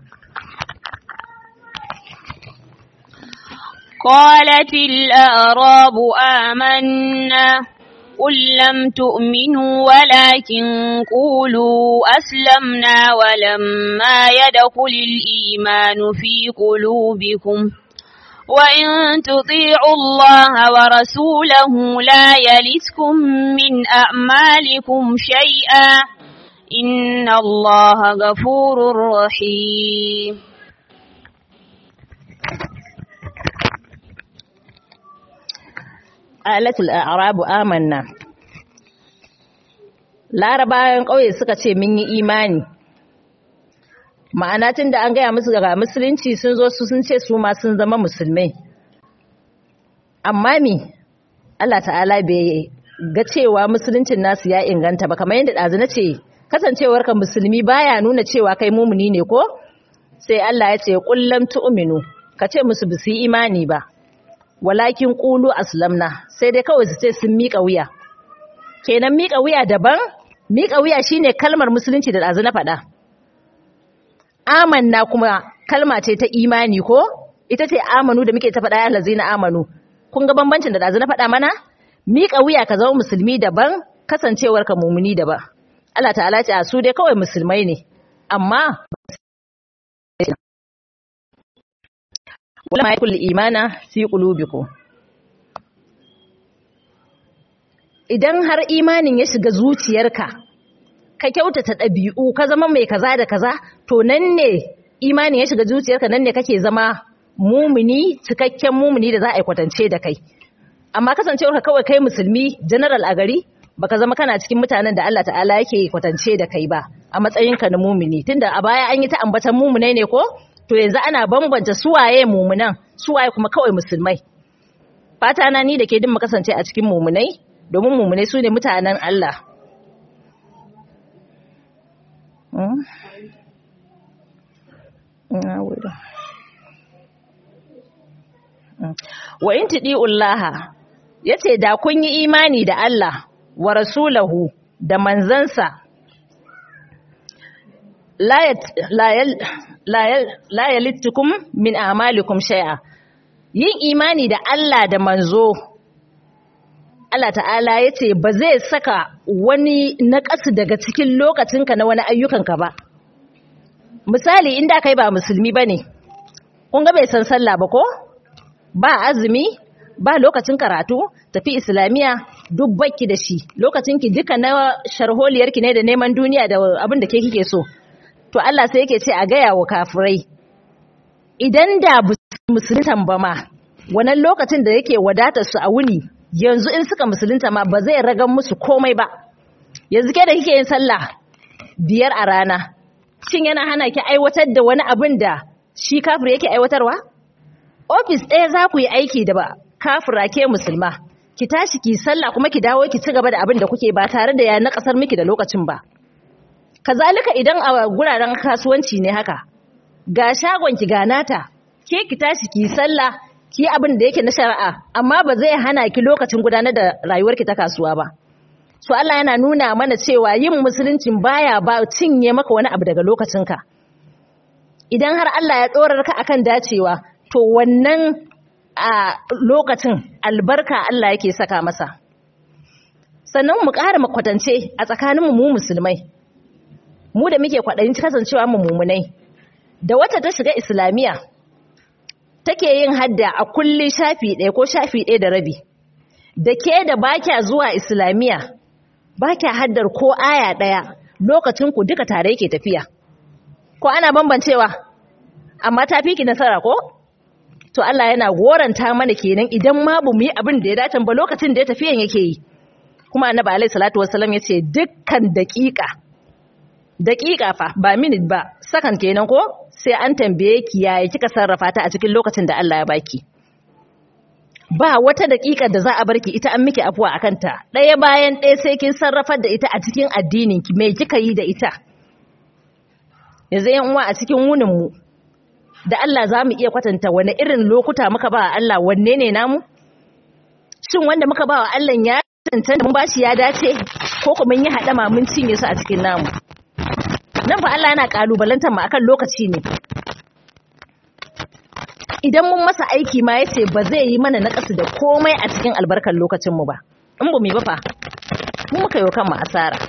قالت الأعراب آمنا قل لم تؤمنوا ولكن قولوا أسلمنا ولما يدخل الإيمان في قلوبكم وإن تطيعوا الله ورسوله لا يلتكم من أعمالكم شيئا إن الله غفور رحيم alatul a'rabu amanna larabawan ƙauye suka ce mun yi imani ma'ana tun da an gaya musu ga musulunci sun zo su sun ce su ma sun zama musulmai amma mi Allah ta'ala bai ga cewa musuluncin nasu ya inganta ba kamar yadda ɗazu na ce kasancewarka musulmi baya nuna cewa kai mumuni ne ko sai Allah ya ce kullam tu'minu ka ce musu ba su yi imani ba walakin qulu aslamna sai dai kawai su ce sun miƙa wuya kenan miƙa wuya daban miƙa wuya shine kalmar musulunci da ɗazu na faɗa amanna kuma kalma ce ta imani ko ita ce amanu da muke ta faɗa ya lazina amanu kun ga bambancin da ɗazu na faɗa mana miƙa wuya ka zama musulmi daban kasancewar ka mumuni daban Allah ta'ala ce a su dai kawai musulmai ne amma wala ma yakul imana fi qulubikum idan har imanin ya shiga zuciyarka ka kyautata ɗabi'u ka zama mai kaza da kaza to nan ne imanin ya shiga zuciyarka nan ne kake zama mumuni cikakken mumuni da za a yi kwatance da kai amma kasancewarka kawai kai musulmi general a gari baka zama kana cikin mutanen da Allah ta'ala yake kwatance da kai ba a matsayinka na mumuni tunda a baya an yi ta ambatan mumunai ne ko to yanzu ana bambanta suwaye mumunan suwaye kuma kawai musulmai fata na ni da ke din mu kasance a cikin mumunai domin mumunai su ne mutanen Allah wa in tidi'ullaha yace da kun yi imani da Allah wa rasulahu da manzansa la yalittukum min a'malikum shay'a yin imani da Allah da manzo Allah ta'ala yace ba zai saka wani naƙasu daga cikin lokacinka na wani ayyukanka ba misali inda kai ba musulmi bane kun ga bai san sallah ba ko ba azumi ba lokacin karatu tafi islamiya duk bakki da shi lokacinki duka na sharholiyarki ne da neman duniya da abin da ke kike so to Allah sai yake ce a gaya wa kafirai idan da musuluntan ba ma wannan lokacin da yake wadatar su a wuni yanzu in suka musulunta ma ba zai ragan musu komai ba yanzu ke da kike yin sallah biyar a rana shin yana hana ki aiwatar da wani abin da shi kafir yake aiwatarwa ofis ɗaya za ku yi aiki da ba kafira ke musulma ki tashi ki sallah kuma ki dawo ki ci gaba da abin da kuke ba tare da ya na kasar miki da lokacin ba kazalika idan a guraren kasuwanci ne haka ga shagon ki ga nata ke ki tashi ki sallah ki abin da yake na shari'a amma ba zai hana ki lokacin gudanar da rayuwarki ta kasuwa ba so Allah yana nuna mana cewa yin musuluncin baya ba cinye maka wani abu daga lokacinka idan har Allah ya tsorar ka akan dacewa to wannan a lokacin albarka Allah yake saka masa sannan mu ƙara makwatance a tsakaninmu mu musulmai mu da muke kwaɗayin kasancewa mu mumunai da wata ta shiga islamiyya take yin hadda a kulli shafi ɗaya ko shafi ɗaya da rabi da ke da ba kya zuwa islamiyya ba kya haddar ko aya ɗaya lokacin ku duka tare yake tafiya ko ana bambancewa amma ta fi ki nasara ko to Allah yana goranta mana kenan idan ma bu mu yi abin da ya dace ba lokacin da ya tafiyan yake yi kuma annabi alaihi salatu wassalam yace dukkan daƙiƙa daƙiƙa fa ba minute ba sakan kenan ko sai an tambaye ki yaya kika sarrafa ta a cikin lokacin da Allah ya baki ba wata daƙiƙa da za a barki ita an miki afuwa akan ta ɗaya bayan ɗaya sai kin sarrafar da ita a cikin addinin ki me kika yi da ita yanzu yan uwa a cikin wunin mu da Allah za mu iya kwatanta wani irin lokuta muka ba Allah wanne ne namu shin wanda muka ba wa Allah ya tantance mun bashi ya dace ko kuma mun yi hadama mun cinye su a cikin namu nan fa Allah yana kalubalantar mu akan lokaci ne idan mun masa aiki ma yace ba zai yi mana nakasu da komai a cikin albarkar lokacin mu ba in ba mu yi ba fa mu muka yi kanmu asara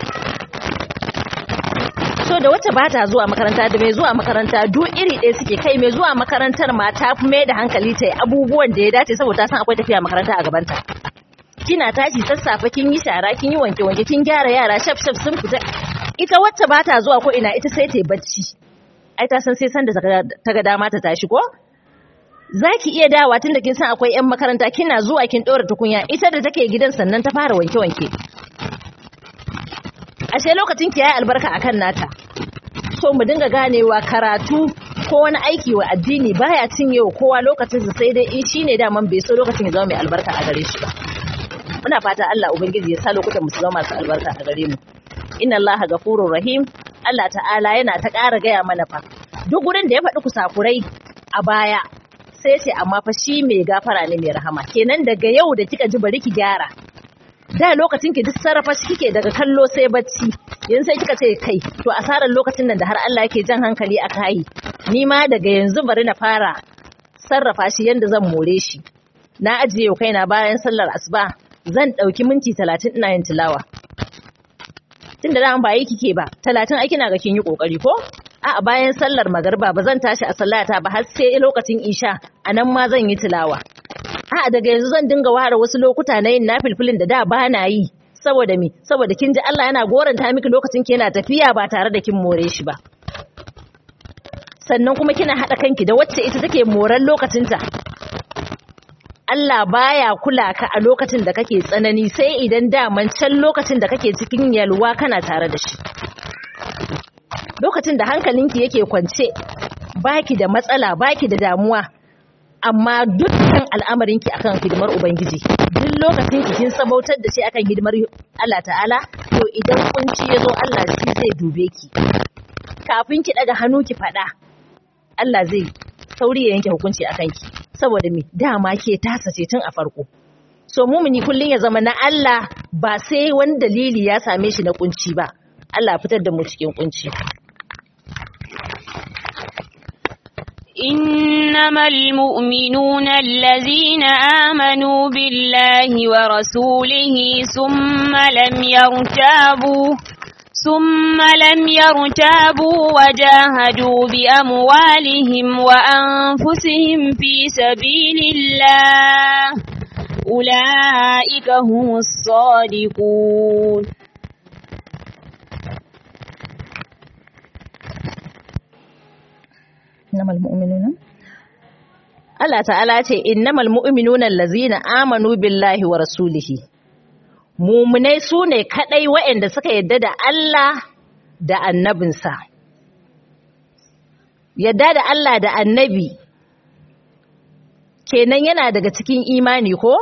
so da wacce ba ta zuwa makaranta da mai zuwa makaranta duk iri ɗaya suke kai mai zuwa makarantar ma ta fi mai da hankali ta yi abubuwan da ya dace saboda ta san akwai tafiya makaranta a gabanta kina tashi sassafe kin yi shara kin yi wanke wanke kin gyara yara shaf shaf sun fita ita wacce ba ta zuwa ko ina ita sai ta yi bacci ai ta san sai san da ta ga dama ta tashi ko zaki iya dawa tunda kin san akwai yan makaranta kina zuwa kin ɗora tukunya ita da take gidan sannan ta fara wanke wanke ashe lokacin ki yayi albarka akan nata so mu dinga ganewa karatu ko wani aiki wa addini baya cinye wa kowa lokacin sa sai dai in shine daman bai so lokacin ya zama mai albarka a gare shi ba muna fata Allah ubangiji ya sa lokutan mu su zama masu albarka a gare mu inna Allah gafurur rahim Allah ta'ala yana ta ƙara gaya mana fa duk gurin da ya faɗi kusakurai a baya sai ce amma fa shi mai gafara ne mai rahama kenan daga yau da kika ji bari ki gyara da lokacin ki duk sarrafa shi kike daga kallo sai bacci yanzu sai kika ce kai to asarar lokacin nan da har Allah yake jan hankali a kai ni ma daga yanzu bari na fara sarrafa shi yanda zan more shi na ajiye yau kaina bayan sallar asuba zan ɗauki minti talatin ina yin tilawa tun da dama ba yi kike ba talatin ai kina ga kin yi kokari ko a bayan sallar magarba ba zan tashi a sallata ba har sai lokacin isha a nan ma zan yi tilawa a daga yanzu zan dinga ware wasu lokuta na yin nafilfilin da da ba na yi saboda me saboda kin ji Allah yana goranta miki lokacin ki yana tafiya ba tare da kin more shi ba sannan kuma kina haɗa kanki da wacce ita take moran lokacinta Allah baya kula ka a lokacin da kake tsanani sai idan daman can lokacin da kake cikin yalwa kana tare da shi lokacin da hankalinki yake kwance baki da matsala baki da damuwa amma dukkan al'amarinki akan hidimar ubangiji duk lokacin ki kin sabautar da shi akan hidimar Allah ta'ala to idan kunci yazo Allah shi zai dube ki kafin ki daga hannu ki fada Allah zai sauri ya yanke hukunci akan ki saboda me dama ke tasa ce tun a farko so mumuni kullun ya zama na Allah ba sai wani dalili ya same shi na kunci ba Allah fitar da mu cikin kunci إنما المؤمنون الذين آمنوا بالله ورسوله ثم لم يرتابوا ثم لم يرتابوا وجاهدوا بأموالهم وأنفسهم في سبيل الله أولئك هم الصادقون innamal mu'minuna Allah ta'ala ce innamal mu'minuna allazina amanu billahi wa rasulihi mumunai sune kadai waɗanda suka yadda da Allah da annabinsa yadda da Allah da annabi kenan yana daga cikin imani ko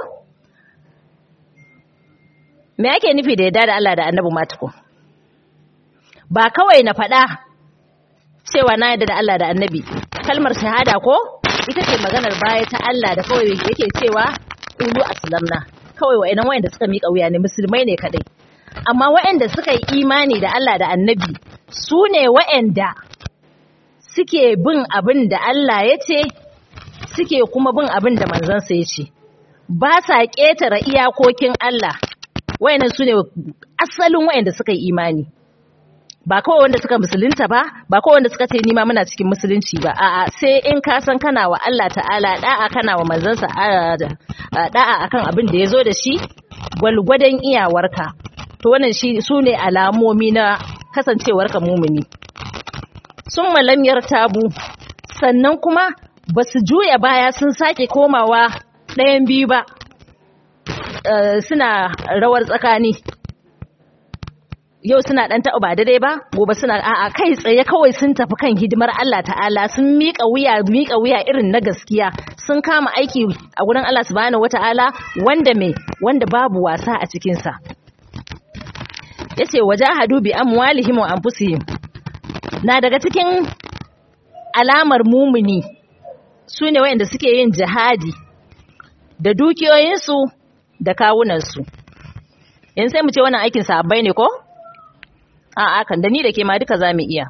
me ake nufi da yadda da Allah da annabi matuko ba kawai na faɗa cewa na yadda da Allah da annabi kalmar shahada ko ita ce maganar baya ta Allah da kawai yake cewa ulu aslamna kawai wa'annan wayanda suka mika wuya ne musulmai ne kadai amma wayanda suka yi imani da Allah da annabi su ne wayanda suke bin abin da Allah ya ce suke kuma bin abin da manzansa ya ce ba sa ƙetare iyakokin Allah wayannan su ne asalin wayanda suka yi imani ba kawai wanda suka musulunta ba ba kawai wanda suka ce nima muna cikin musulunci ba a'a sai in ka san kana wa Allah ta'ala da'a kana wa manzansa da'a akan abin da ya zo da shi gwalgwadon iyawarka to wannan shi su ne alamomi na kasancewarka mumuni sun malamyar tabu sannan kuma ba su juya baya sun sake komawa ɗayan biyu ba suna rawar tsakani yau suna dan taɓa ba daidai ba gobe suna a'a kai tsaye kawai sun tafi kan hidimar Allah ta'ala sun miƙa wuya miƙa wuya irin na gaskiya sun kama aiki a gurin Allah subhanahu wata'ala wanda me wanda babu wasa a cikin sa yace wajahadu bi amwalihim wa anfusihim na daga cikin alamar mumuni sune wayanda suke yin jihadi da dukiyoyinsu da kawunansu in sai mu ce wannan aikin sahabbai ne ko a'a kan da ni da ke ma duka za mu iya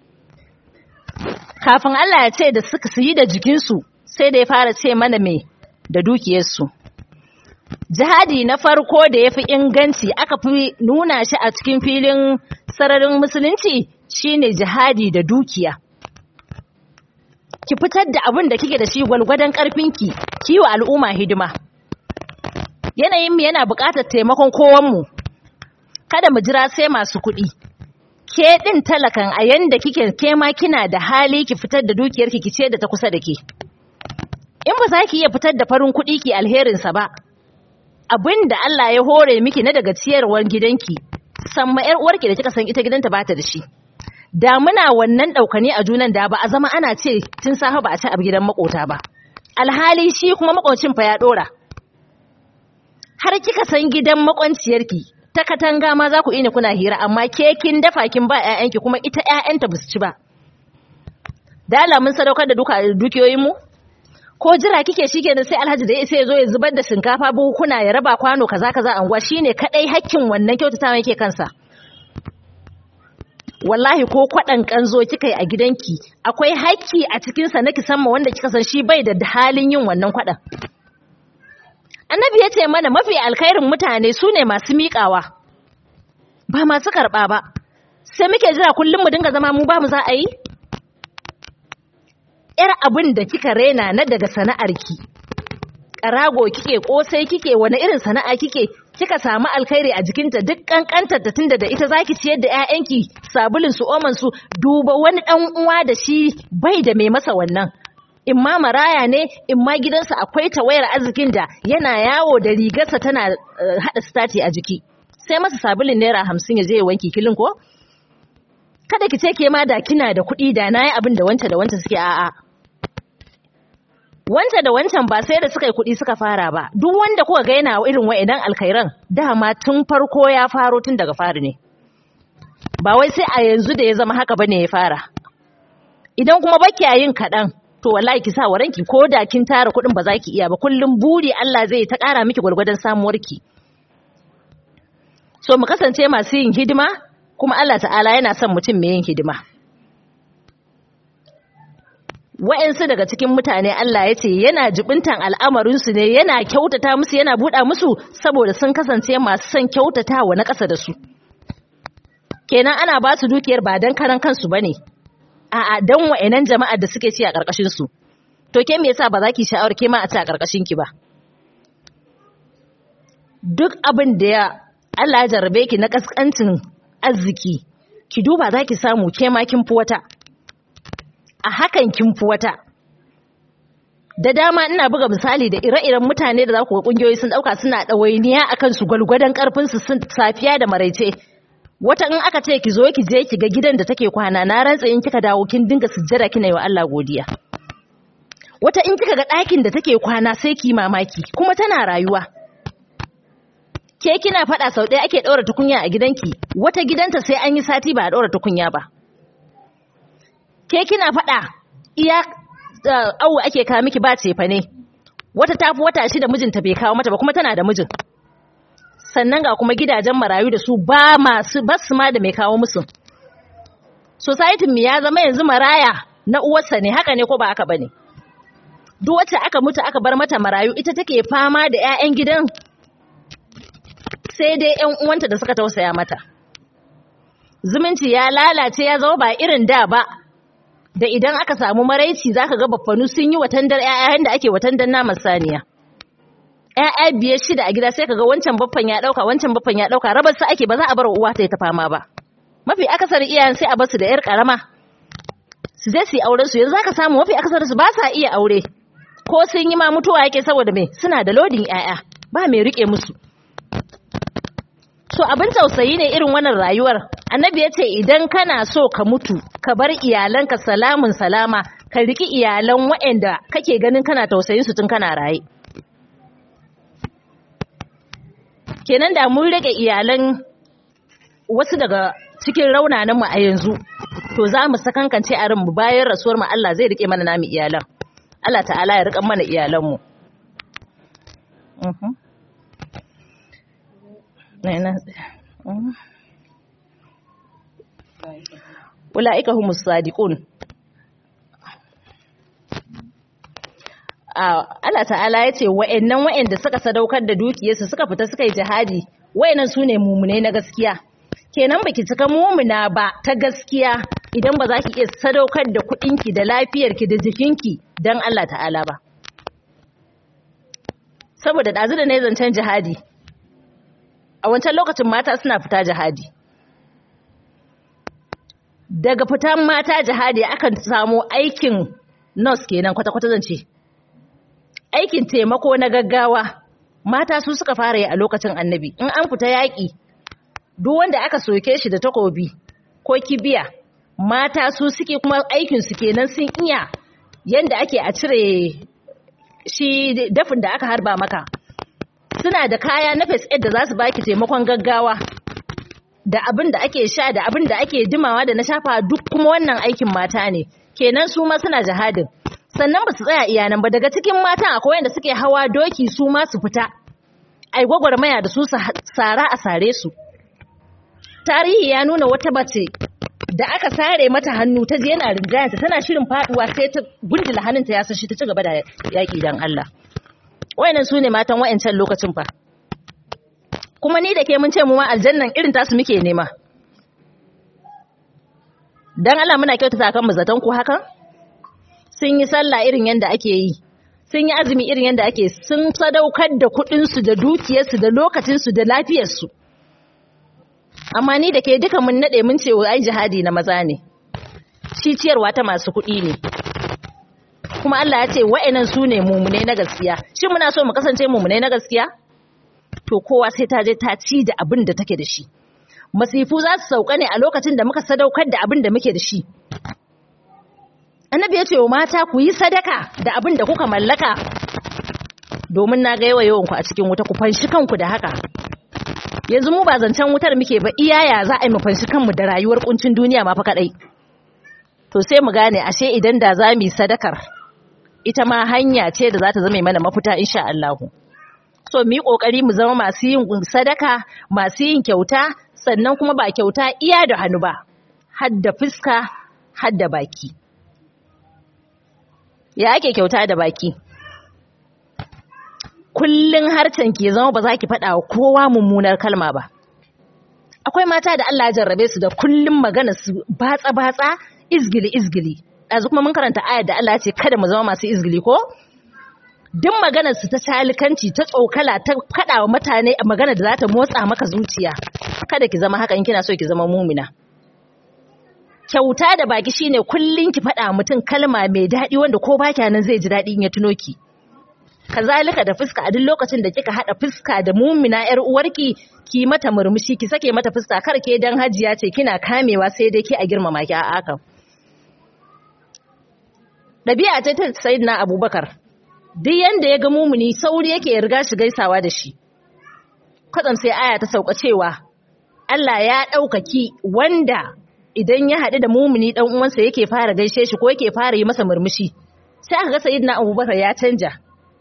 kafin Allah ya ce da suka su yi da jikinsu sai da ya fara ce mana me da dukiyarsu jihadi na farko da ya fi inganci aka fi nuna shi a cikin filin sararin musulunci shine jihadi da dukiya ki fitar da abin da kike da shi gwalgwadon karfinki kiwo al'umma hidima yanayin mu yana buƙatar taimakon kowanmu kada mu jira sai masu kuɗi ke ɗin talakan a yanda kike ke ma kina da hali ki fitar da dukiyarki ki ce da ta kusa da ke in ba za ki iya fitar da farin kuɗi ki alherinsa ba abin da Allah ya hore miki na daga ciyarwar gidanki san ma ƴar uwarki da kika san ita gidanta bata da shi da muna wannan ɗaukani a junan da ba a zama ana ce tun safe ba a ci a gidan makota ba alhali shi kuma makocin fa ya ɗora har kika san gidan makwanciyarki ta katanga ma za ku ina kuna hira amma ke kin dafa kin ba ƴaƴanki kuma ita ƴaƴanta ba su ci ba dala mun sadaukar da duka dukiyoyin mu ko jira kike shikenan sai Alhaji da sai ya zo ya zubar da shinkafa buhuna ya raba kwano kaza kaza anguwa shine kadai hakkin wannan kyautatawa yake kansa wallahi ko kwaɗan kanzo kika yi a gidanki akwai hakki a cikinsa na kisan ma wanda kika san shi bai da halin yin wannan kwaɗan annabi ya ce mana mafi alkhairin mutane su ne masu miƙawa ba masu karɓa ba sai muke jira kullum mu dinga zama mu ba mu za a yi ‘yar abin da kika rena na daga sana'arki ƙarago kike ƙosai kike wani irin sana'a kike kika samu alkhairi a jikinta duk kankantar ta tunda da ita zaki ciyar da ƴaƴanki sabulin su oman su duba wani dan uwa da shi bai da mai masa wannan in ma maraya ne in ma gidansa akwai tawayar arzikin da yana yawo da rigarsa tana hada stati a jiki sai masa sabulin naira hamsin ya je ya wanki kilin ko kada ki ce ke ma da kina da kuɗi da na yi abin da wanta da wanta suke a'a wanta da wancan ba sai da suka yi kuɗi suka fara ba duk wanda kuka ga yana irin wa'idan alkhairan dama tun farko ya faro tun daga fari ne ba wai sai a yanzu da ya zama haka bane ya fara idan kuma baki yin kaɗan to wallahi ki sa wa ranki ko da kin tara kuɗin ba za ki iya ba kullum buri Allah zai ta ƙara miki gwargwadon samuwarki so mu kasance masu yin hidima kuma Allah ta'ala yana son mutum mai yin hidima wa'yansu daga cikin mutane Allah ya ce yana jibintan al'amarinsu ne yana kyautata musu yana buɗa musu saboda sun kasance masu son kyautata wa na ƙasa da su kenan ana ba su dukiyar ba don karan kansu ba ne a'a don wa'yanan jama'ar da suke ci a ƙarƙashinsu to ke me yasa ba za ki sha'awar ke ma a ci a ƙarƙashinki ba duk abin da ya Allah ya jarrabe ki na ƙasƙancin arziki ki duba za ki samu ke ma kin fi wata a hakan kin fi wata da dama ina buga misali da ire-iren mutane da za ku ga kungiyoyi sun dauka suna ɗawainiya akan su gwalgwadon karfin su safiya da maraice wata in aka ce ki zo ki je ki ga gidan da take kwana na rantsa in kika dawo kin dinga sujjada kina yi wa Allah godiya wata in kika ga ɗakin da take kwana sai ki mamaki kuma tana rayuwa ke kina faɗa sau ɗaya ake ɗaura tukunya a gidanki wata gidanta sai an yi sati ba a ɗaura tukunya ba ke kina faɗa iya awu ake kawo miki ba cefa ne wata tafi wata shida mijinta bai kawo mata ba kuma tana da mijin sannan ga kuma gidajen marayu da su ba masu basu ma da mai kawo musu society mu ya zama yanzu maraya na uwarsa ne haka ne ko ba haka bane duk wacce aka mutu aka bar mata marayu ita take fama da ƴaƴan gidan sai dai ƴan uwanta da suka tausaya mata zumunci ya lalace ya zama ba irin da ba da idan aka samu maraici zaka ga baffanu sun yi watandar ƴaƴan da ake watandar naman saniya ƴaƴa biyar shida a gida sai kaga wancan baffan ya dauka wancan baffan ya dauka rabar sa ake ba za a bar uwa ta ta fama ba mafi akasar iyayen sai a bar su da ƴar karama su je su yi auren su yanzu zaka samu mafi akasar su ba sa iya aure ko sun yi ma mutuwa yake saboda me suna da lodin ƴaƴa ba mai rike musu so abin tausayi ne irin wannan rayuwar annabi ya ce idan kana so ka mutu ka bar iyalanka salamun salama ka riki iyalan waɗanda kake ganin kana tausayin su tun kana raye kenan da mun rage iyalan wasu daga cikin raunanan mu a yanzu to za mu sakankance a mu bayan rasuwar mu Allah zai rike mana namu iyalan Allah ta'ala ya rika mana iyalan mu Ula'ika humus sadiqun Allah ta'ala ya ce wa'annan wa'anda suka sadaukar da dukiyarsu suka fita suka yi jihadi wa'annan su ne mumune na gaskiya kenan baki cika mumuna ba ta gaskiya idan ba za ki iya sadaukar da kuɗinki da lafiyarki da jikinki don Allah ta'ala ba saboda ɗazu da na yi zancen jihadi a wancan lokacin mata suna fita jihadi daga fitan mata jihadi akan samu aikin nurse kenan kwata-kwata zance aikin taimako na gaggawa mata su suka fara yi a lokacin annabi in an fita yaƙi duk wanda aka soke shi da takobi ko kibiya mata su suke kuma aikin su kenan sun iya yanda ake a cire shi dafin da aka harba maka suna da kaya na first aid da za su baki taimakon gaggawa da abin da ake sha da abin da ake dimawa da na shafa duk kuma wannan aikin mata ne kenan su ma suna jihadin sannan ba su tsaya iyanan ba daga cikin matan akwai wanda suke hawa doki su ma su fita ai gwagwarmaya da su sara a sare su tarihi ya nuna wata bace da aka sare mata hannu ta je yana rinjayanta tana shirin faduwa sai ta gundula hannunta ya sashi ta ci gaba da yaki dan Allah wayannan su ne matan wayancan lokacin fa kuma ni da ke mun ce mu ma aljannan irin tasu muke nema dan Allah muna kyautata kan mu zaton ku hakan sun yi sallah irin yanda ake yi sun yi azumi irin yanda ake sun sadaukar da kuɗin su da dukiyar su da lokacin su da lafiyar su amma ni da ke duka mun nade mun ce ai jihadi na maza ne shi ciyarwa ta masu kuɗi ne kuma Allah ya ce wa'annan su ne mumune na gaskiya shin muna so mu kasance mumune na gaskiya to kowa sai ta je ta ci da abin da take da shi masifu za su sauka ne a lokacin da muka sadaukar da abin da muke da shi annabi ya ce wa mata ku yi sadaka da abin da kuka mallaka domin na ga yawa yawanku a cikin wuta ku fanshi kanku da haka yanzu mu ba zancen wutar muke ba iyaya za a yi mu fanshi kanmu da rayuwar kuncin duniya ma fa kadai to sai mu gane ashe idan da za mu yi sadakar ita ma hanya ce da za ta zama mana mafita insha Allah so mu yi kokari mu zama masu yin sadaka masu yin kyauta sannan kuma ba kyauta iya da hannu ba har da fuska har da baki ya ake kyauta da baki kullun harcen ke zama ba za ki faɗa wa kowa mummunar kalma ba akwai mata da Allah ya jarrabe su da kullun magana su batsa batsa izgili izgili ɗazu kuma mun karanta ayar da Allah ya ce kada mu zama masu izgili ko duk maganar su ta talikanci ta tsokala ta faɗa wa mutane a magana da za ta motsa maka zuciya kada ki zama haka in kina so ki zama mumina kyauta da baki shine kullun ki faɗa mutum kalma mai daɗi wanda ko ba nan zai ji daɗi in ya tuno ki kazalika da fuska a duk lokacin da kika haɗa fuska da mumina yar uwarki ki mata murmushi ki sake mata fuska kar ke dan hajiya ce kina kamewa sai dai ki a girmama ki a akan ɗabi'a ce ta sayyidina abubakar duk yanda ya ga mumuni sauri yake riga shi gaisawa da shi kwatsam sai aya ta sauka cewa Allah ya ɗaukaki wanda idan ya haɗu da mumuni ɗan uwansa yake fara gaishe shi ko yake fara yi masa murmushi sai aka ga sayyidina abubakar ya canja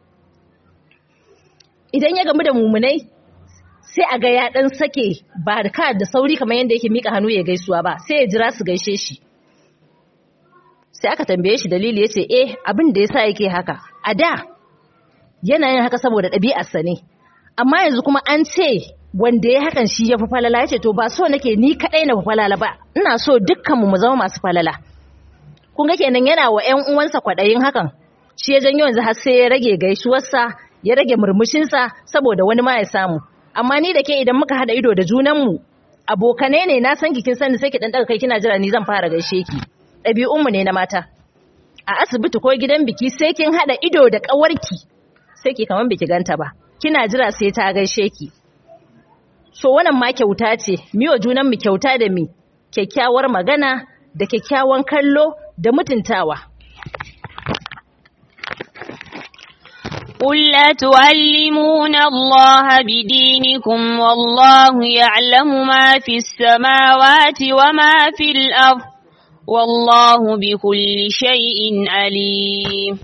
idan ya gamu da mumunai sai a ga ya ɗan sake ba da ka da sauri kamar yadda yake mika hannu ya gaisuwa ba sai ya jira su gaishe shi sai aka tambaye shi dalili yace eh abin da yasa yake haka a da yana yin haka saboda ɗabi'arsa ne amma yanzu kuma an ce wanda ya hakan shi ya fi falala yace to ba so nake ni kadai na fi falala ba ina so dukkanmu mu zama masu falala kun ga kenan yana wa ƴan uwansa kwaɗayin hakan shi ya janyo yanzu har sai ya rage gaisuwarsa ya rage murmushinsa saboda wani ma ya samu amma ni da ke idan muka haɗa ido da junanmu abokanai ne na san kin sani sai ki dan daga kai kina jira ni zan fara gaishe ki ɗabi'unmu ne na mata a asibiti ko gidan biki sai kin haɗa ido da ƙawarki sai ki kaman biki ganta ba kina jira sai ta gaishe ki so wannan ma kyauta ce miwa junan mu kyauta da mi kyakkyawar magana da kyakkyawan kallo da mutuntawa قل أتعلمون الله بدينكم والله يعلم ما في السماوات وما في الأرض والله بكل شيء عليم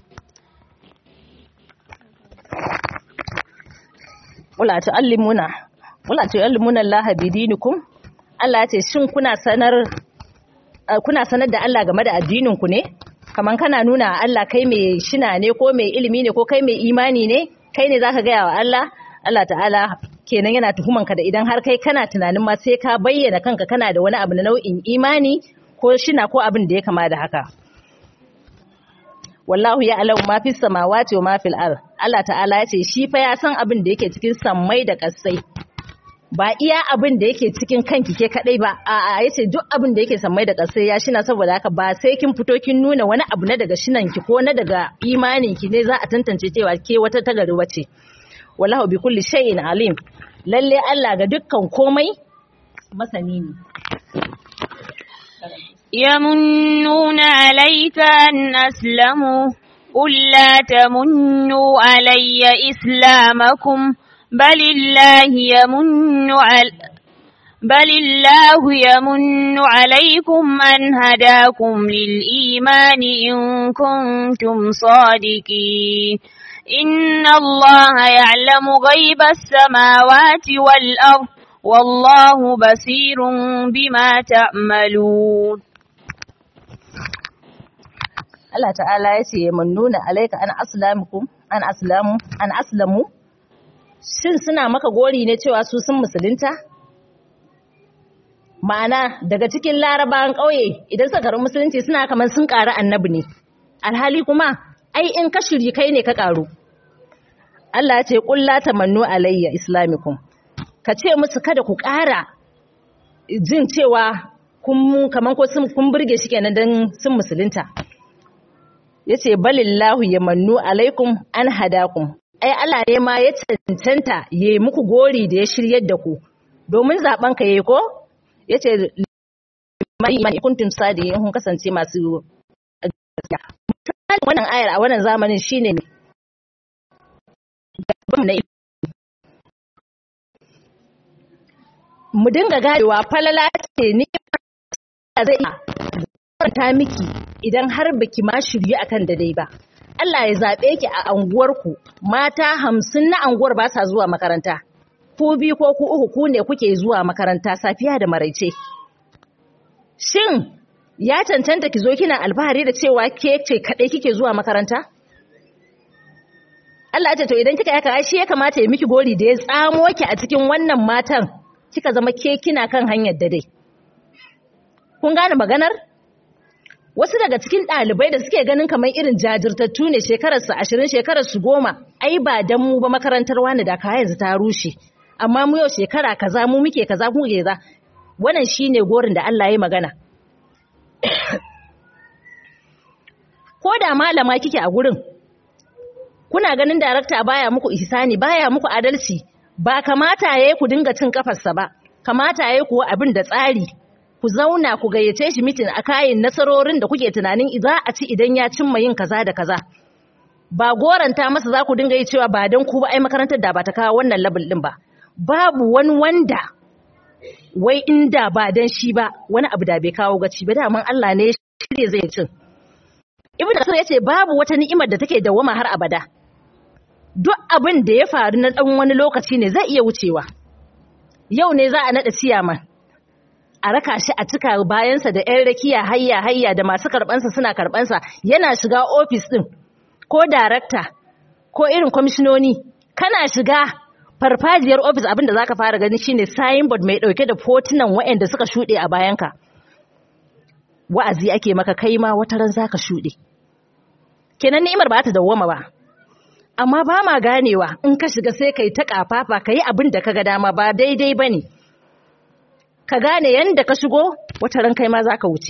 wala tu'allimuna wala tu'allimuna Allah bidinikum Allah ya ce shin kuna sanar kuna sanar da Allah game da addinin ku ne kaman kana nuna Allah kai mai shina ne ko mai ilimi ne ko kai mai imani ne kai ne zaka gaya wa Allah Allah ta'ala kenan yana tuhumanka da idan har kai kana tunanin ma sai ka bayyana kanka kana da wani abu na nau'in imani ko shina ko abin da ya kama da haka wallahu ya alamu ma fi samawati wa ma fil ard Allah ta'ala ya ce shi fa ya san abin da yake cikin sammai da kasai ba iya abin da yake cikin kanki ke kadai ba a a yace duk abin da yake sammai da kasai ya shina saboda haka ba sai kin fito kin nuna wani abu na daga shinan ki ko na daga imanin ki ne za a tantance cewa ke wata tagari wace wallahu bi kulli shay'in alim lalle Allah ga dukkan komai masani ne يمنون عليك أن أسلموا قل لا تمنوا علي إسلامكم بل الله يمن على بل الله يمن عليكم أن هداكم للإيمان إن كنتم صادقين إن الله يعلم غيب السماوات والأرض والله بصير بما تعملون Allah ta'ala ya ce mun nuna alaika an aslamukum an aslamu an aslamu shin suna maka gori ne cewa su sun musulunta ma'ana daga cikin larabawan ƙauye idan suka karɓi musulunci suna kamar sun ƙari annabi ne alhali kuma ai in ka shiri kai ne ka ƙaru Allah ya ce qul la tamannu alayya islamikum ka ce musu kada ku ƙara jin cewa kun kaman ko sun kun burge shi kenan dan sun musulunta yace balillahu yamannu alaikum an hadakum ai Allah ne ma ya cancanta yayi muku gori da ya shiryar da ku domin zaben ka yayi ko yace imani kuntum sadiqin kun kasance masu gaskiya wannan ayar a wannan zamanin shine ne mu dinga gadewa falala ce ni zai ta miki idan har baki ma shirye akan daidai ba Allah ya zaɓe ki a anguwarku mata hamsin na anguwar ba sa zuwa makaranta ku bi ko ku uku ku ne kuke zuwa makaranta safiya da maraice shin ya cancanta ki zo kina alfahari da cewa ke ce kaɗai kike zuwa makaranta Allah ya ce to idan kika yaka shi ya kamata ya miki gori da ya tsamo ki a cikin wannan matan kika zama ke kina kan hanyar da dai kun gane maganar wasu daga cikin ɗalibai da suke ganin kamar irin jajirtattu ne shekararsu ashirin shekararsu goma ai ba dan mu ba makarantar wani da ka yanzu ta rushe amma mu yau shekara kaza mu muke kaza mu ke za wannan shine gorin da Allah ya magana ko da malama kike a gurin kuna ganin darakta baya muku ihsani baya muku adalci ba kamata yayi ku dinga cin kafarsa ba kamata yayi ku abin da tsari ku zauna ku gayyace shi mitin a kayan nasarorin da kuke tunanin za a ci idan ya cimma yin kaza da kaza ba goranta masa za ku dinga yi cewa ba don ku ba ai makarantar da ba ta kawo wannan level din ba babu wani wanda wai inda ba dan shi ba wani abu da bai kawo gaci ba daman Allah ne shirye zai cin ibnu kasir yace babu wata ni'imar da take dawama har abada duk abin da ya faru na dan wani lokaci ne zai iya wucewa yau ne za a nada ciyaman a raka shi a cika bayansa da 'yan rakiya hayya hayya da masu karbansa suna karbansa yana shiga ofis din ko darakta ko irin kwamishinoni kana shiga farfajiyar ofis abinda zaka fara gani shine signboard mai dauke da fotunan waɗanda suka shuɗe a bayanka wa'azi ake maka kai ma wata ran zaka shuɗe kenan ni'imar ba ta dawwama ba amma ba ma ganewa in ka shiga sai kai ta kafafa kai abin da kaga dama ba daidai bane ka gane yanda ka shigo wata ran kai ma zaka wuce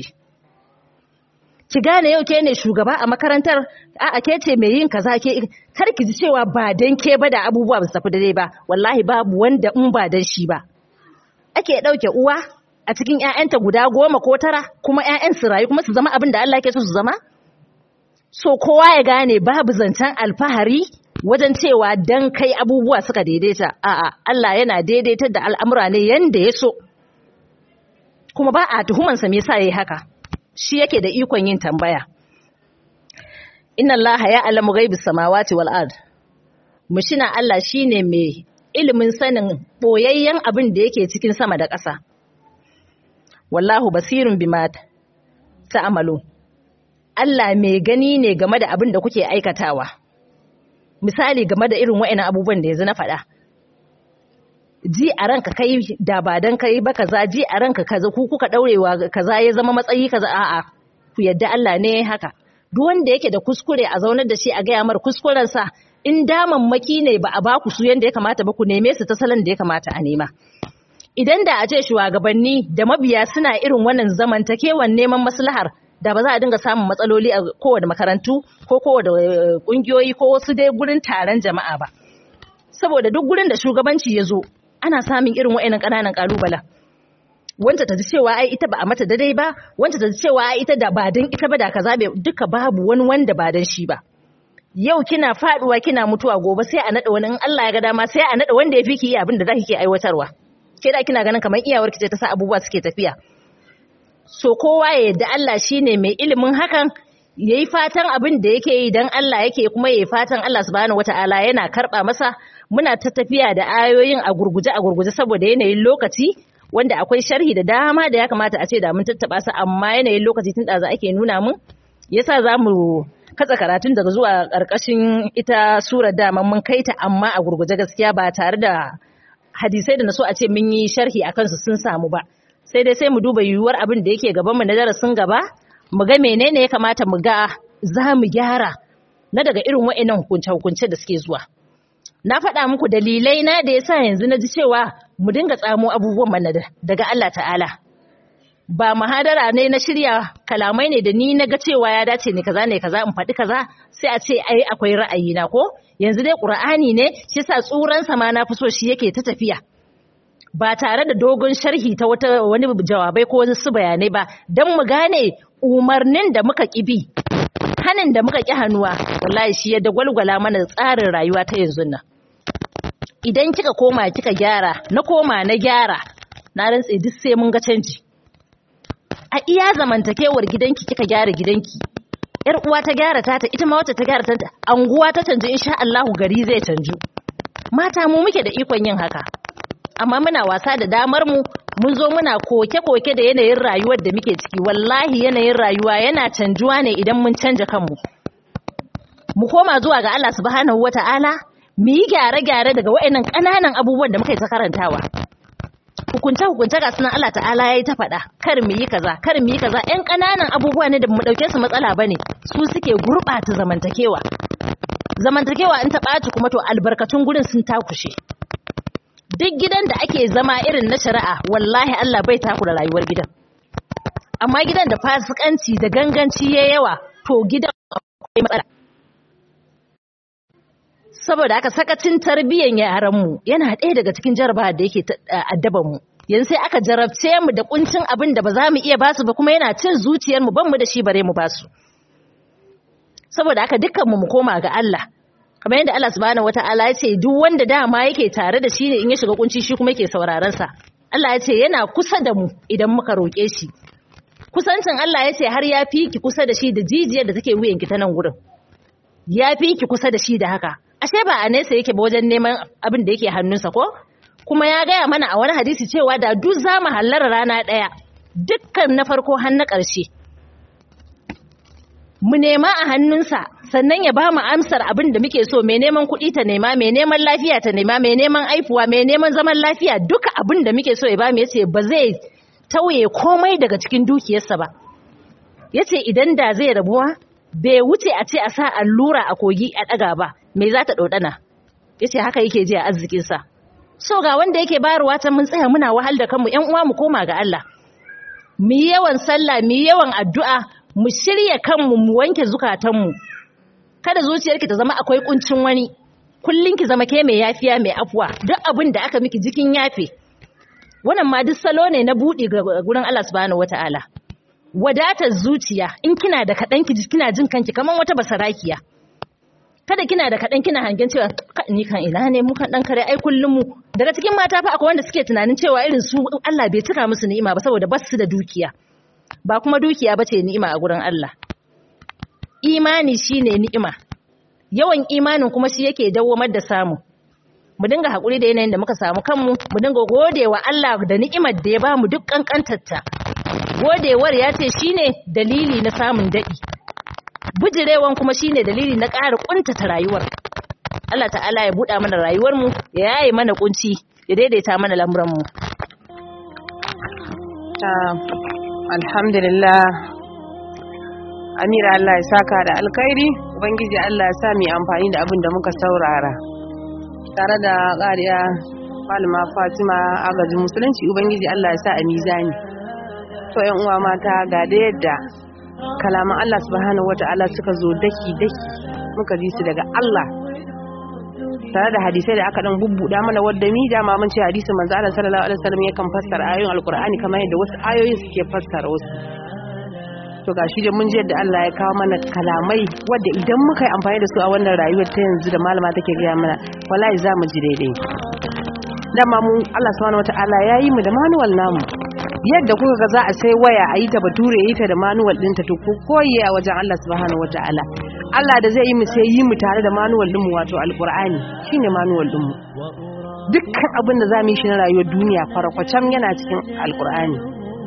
ki gane yau ke ne shugaba a makarantar a'a ke ce mai yin kaza ke kar ki ji cewa ba dan ke ba da abubuwa ba su tafi daidai ba wallahi babu wanda in ba dan shi ba ake dauke uwa a cikin ƴaƴanta guda goma ko tara kuma ƴaƴan su rayu kuma su zama abin da Allah yake so su zama so kowa ya gane babu zancen alfahari wajen cewa dan kai abubuwa suka daidaita a'a Allah yana daidaitar da al'amura ne yanda ya so kuma ba a tuhumansa me yasa yayi haka shi yake da ikon yin tambaya inna Allah ya alamu ghaibis samawati wal ard mushina Allah shine mai ilimin sanin boyayyen abin da yake cikin sama da ƙasa wallahu basirun bima ta'malu Allah mai gani ne game da abin da kuke aikatawa misali game da irin wa'annan abubuwan da yanzu na faɗa ji a ranka kai da ba dan kai ba kaza ji a ranka kaza ku kuka daurewa kaza ya zama matsayi kaza a'a ku yadda Allah ne haka duk wanda yake da kuskure a zaunar da shi a gaya mar kuskuren sa in damammaki ne ba a ba ku su yanda ya kamata ba ku neme su ta salon da ya kamata a nema idan da a ce shugabanni da mabiya suna irin wannan zamantakewan neman maslahar da ba za a dinga samun matsaloli a kowane makarantu ko kowane kungiyoyi ko wasu dai gurin taron jama'a ba saboda duk gurin da shugabanci ya zo ana samun irin wa'annan ƙananan ƙalubalen wanda ta ji cewa ai ita ba a mata daidai ba wanda ta ji cewa ai ita da ba dan ita ba da kaza bai duka babu wani wanda ba dan shi ba yau kina faduwa kina mutuwa gobe sai a nada wani in Allah ya ga dama sai a nada wanda ya fi ki yi abin da zaki ke aiwatarwa ke da kina ganin kamar iyawar ki ce ta sa abubuwa suke tafiya so kowa ya yadda Allah shine mai ilimin hakan yayi fatan abin da yake yi dan Allah yake kuma yayi fatan Allah subhanahu wataala yana karba masa muna ta tafiya da ayoyin a gurguje a gurguje saboda yanayin lokaci wanda akwai sharhi da dama da ya kamata a ce da mun tattaba su amma yanayin lokaci tun da za ake nuna mun yasa za mu katsa karatun daga zuwa ƙarƙashin ita surar dama mun kai ta amma a gurguje gaskiya ba tare da hadisai da na so a ce mun yi sharhi a kansu sun samu ba sai dai sai mu duba yiwuwar abin da yake gaban mu na darasin gaba mu ga menene ya kamata mu ga za mu gyara na daga irin wa'annan hukunce-hukunce da suke zuwa na faɗa muku dalilai na da yasa yanzu na ji cewa mu dinga tsamo abubuwan mana daga Allah ta'ala ba mahadara ne na shirya kalamai ne da ni na ga cewa ya dace ne kaza ne kaza in faɗi kaza sai a ce ai akwai ra'ayi na ko yanzu dai qur'ani ne shi yasa tsuran sa ma na fi so shi yake ta tafiya ba tare da dogon sharhi ta wata wani jawabai ko wasu bayanai ba dan mu gane umarnin da muka kibi hanin da muka ki hannuwa wallahi shi ya dagwalgwala mana tsarin rayuwa ta yanzu nan idan kika koma kika gyara na koma na gyara na rantse duk sai mun ga canji a iya zamantakewar gidanki kika gyara gidanki yar uwa ta gyara tata ita ma wacce ta gyara tata anguwa ta canju insha Allahu gari zai canju mata mu muke da ikon yin haka amma muna wasa da damar mu mun zo muna koke-koke da yanayin rayuwar da muke ciki wallahi yanayin rayuwa yana canjuwa ne idan mun canja kanmu mu koma zuwa ga Allah subhanahu wata'ala mu yi gyare-gyare daga waɗannan ƙananan abubuwan da muka yi ta karantawa hukunce hukunce ga sunan Allah ta'ala yayi ta faɗa kar mu yi kaza kar mu yi kaza ƴan ƙananan abubuwa ne da mu ɗauke su matsala bane su suke gurɓata zamantakewa zamantakewa in ta ɓaci kuma to albarkatun gurin sun takushe duk gidan da ake zama irin na shari'a wallahi Allah bai takura rayuwar gidan amma gidan da fasikanci da ganganci ya yawa to gidan akwai matsala saboda haka sakacin tarbiyyar yaranmu yana ɗaya daga cikin jarabawa da yake addaban mu yanzu sai aka jarabce mu da kuncin abin da ba za mu iya basu ba kuma yana cin zuciyar mu ban mu da shi bare mu basu saboda haka dukkan mu mu koma ga Allah kamar yadda Allah subhanahu wataala ya ce duk wanda dama yake tare da shi ne in ya shiga kunci shi kuma yake sauraron sa Allah ya ce yana kusa da mu idan muka roƙe shi kusancin Allah ya ce har ya fi ki kusa da shi da jijiyar da take wuyan ki ta nan gurin ya fi ki kusa da shi da haka ashe ba a nesa yake ba wajen neman abin da yake hannunsa ko kuma ya gaya mana a wani hadisi cewa da duk za mu hallara rana ɗaya dukkan na farko har na ƙarshe mu nema a hannunsa sannan ya ba mu amsar abin da muke so mai neman kuɗi ta nema mai neman lafiya ta nema mai neman aifuwa mai neman zaman lafiya duka abin da muke so ya ba mu yace ba zai tauye komai daga cikin dukiyarsa ba yace idan da zai rabuwa bai wuce a ce a sa allura a kogi a ɗaga ba me za ta ɗauɗana ya ce haka yake ji a arzikinsa so ga wanda yake bayarwa ta mun tsaya muna wahal da kanmu ‘yan uwa mu koma ga Allah mu yi yawan sallah mu yi yawan addu'a mu shirya kanmu mu wanke zukatanmu kada zuciyarki ta zama akwai kuncin wani kullum ki zama ke mai yafiya mai afuwa duk abin da aka miki jikin yafe wannan ma duk salo ne na buɗe ga gurin Allah subhanahu wataala wadatar zuciya in kina da kaɗan ki kina jin kanki kamar wata basarakiya kada kina da kaɗan kina hangen cewa ni kan ina ne mu kan ɗan kare ai kullum mu daga cikin mata fa akwai wanda suke tunanin cewa irin su Allah bai cika musu ni'ima ba saboda ba su da dukiya ba kuma dukiya ba ce ni'ima a gurin Allah imani shine ni'ima yawan imanin kuma shi yake dawwamar da samu mu dinga haƙuri da yanayin da muka samu kanmu mu dinga godewa Allah da ni'imar da ya bamu duk kankantarta godewar ya ce shine dalili na samun daɗi bujirewan kuma shine dalili na ƙara ƙuntata rayuwar Allah ta'ala ya buɗa mana rayuwarmu ya yaye mana kunci ya daidaita mana lamuranmu alhamdulillah amira Allah ya saka da alkhairi ubangiji Allah ya sa mu amfani da abin da muka saurara tare da ƙariya malama Fatima agajin musulunci ubangiji Allah ya sa a mizani to yan uwa mata ga da yadda kalaman Allah subhanahu wata'ala suka zo daki daki muka ji su daga Allah tare da hadisai da aka dan bubbuda mana wadda mi dama mun ce hadisin manzo Allah sallallahu alaihi wasallam yakan fassara ayoyin alqur'ani kamar yadda wasu ayoyin suke fassara wasu to gashi da mun ji yadda Allah ya kawo mana kalamai wadda idan muka yi amfani da su a wannan rayuwar ta yanzu da malama take gaya mana wallahi za mu ji daidai dama mu Allah subhanahu wataala ya yi mu da manuwal namu yadda kuka ga za a sai waya a yi ta bature yi ta da manuwal ɗinta to ko koyi a wajen Allah subhanahu wataala Allah da zai yi mu sai yi mu tare da manuwal ɗinmu wato alqur'ani shine manuwal ɗinmu dukkan abin da za mu yi shi na rayuwar duniya farakwacam yana cikin alqur'ani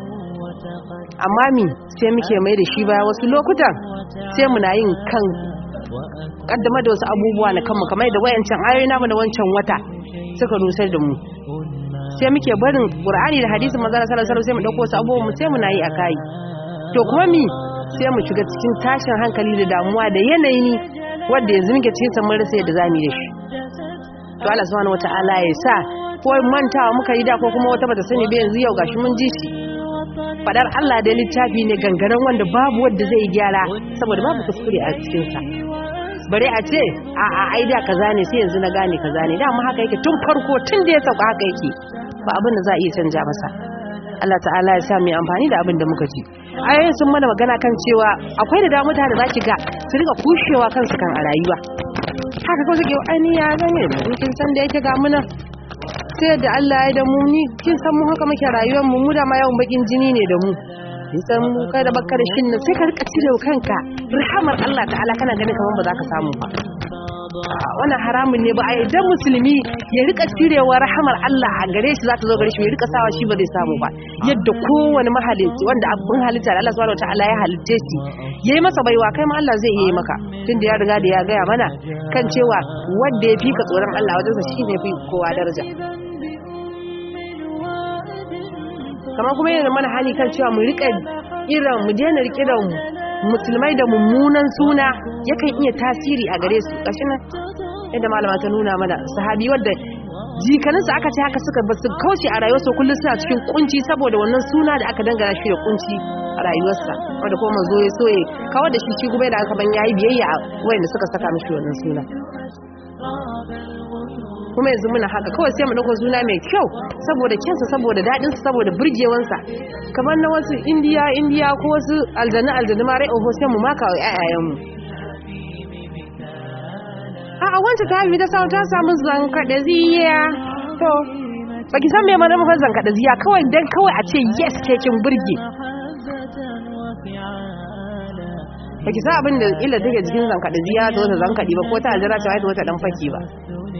amma mi sai muke mai da shi baya wasu lokutan sai muna yin kan kaddama da wasu abubuwa na kanmu kamar da wayancan ayoyi namu da wancan wata suka nusar da mu sai muke barin qur'ani da hadisin manzo sallallahu alaihi wasallam sai mu dauko wasu abubuwa mu sai muna yi akai to kuma mi sai mu shiga cikin tashin hankali da damuwa da yanayi wanda yanzu muke cikin sa mun rasa yadda zamu yi da shi to Allah subhanahu wataala ya sa ko mantawa muka yi da ko kuma wata bata sani ba yanzu yau gashi mun ji shi fadar Allah da littafi ne gangaren wanda babu wanda zai gyara saboda babu kuskure a cikin sa bare a ce a a ai da kaza ne sai yanzu na gane kaza ne dama haka yake tun farko tun da ya sauka haka yake ba abin da za a iya canja masa Allah ta'ala ya sa mu amfani da abin da muka ji ayoyin sun mana magana kan cewa akwai da damuta da zaki ga su riga kushewa kansu kan a rayuwa haka kawai suke ani ya gane in kin san da yake ga muna sai da Allah ya da mu ni kin san mu haka muke rayuwar mu mu da ma yawan bakin jini ne da mu kin san mu kai da bakka da shin nan sai ka rika cire kanka rahamar Allah ta'ala kana ganin kaman ba za ka samu ba wannan haramun ne ba a idan musulmi ya rika cirewa rahamar Allah a gare shi za ta zo gare shi ya rika sawa shi ba zai samu ba yadda kowane mahalicci wanda abin halitta da Allah subhanahu wataala ya halitte shi yayi masa baiwa kai ma Allah zai yi maka tunda ya riga da ya gaya mana kan cewa wanda ya fi ka tsoron Allah wajen sa shine fi kowa daraja kamar kuma yana mana hali kan cewa mu rika irin mu daina rike da musulmai da mummunan suna yakan iya tasiri a gare su gashi nan yadda malama ta nuna mana sahabi wadda jikaninsu aka ce haka suka basu kauce a rayuwarsa kullum suna cikin kunci saboda wannan suna da aka dangana shi da kunci a rayuwarsa wanda kuma manzo ya soye kawar da shi shi kuma da aka ban yayi biyayya a wayanda suka saka mishi wannan suna kuma yanzu muna haka kawai sai mu dauko suna mai kyau saboda kyansa saboda dadin sa saboda burgewansa kamar na wasu indiya indiya ko wasu aljanna aljanna ma rai oho sai mu maka wa ƴaƴayen mu a a wanda ta haifi da sau ta samu zankaɗa ziya to baki san me mana mafi zankaɗa ziya kawai dan kawai a ce yes ke kin burge baki san abin da illa take jikin zankaɗa ziya ta wata zankaɗi ba ko ta aljira ta wata dan faki ba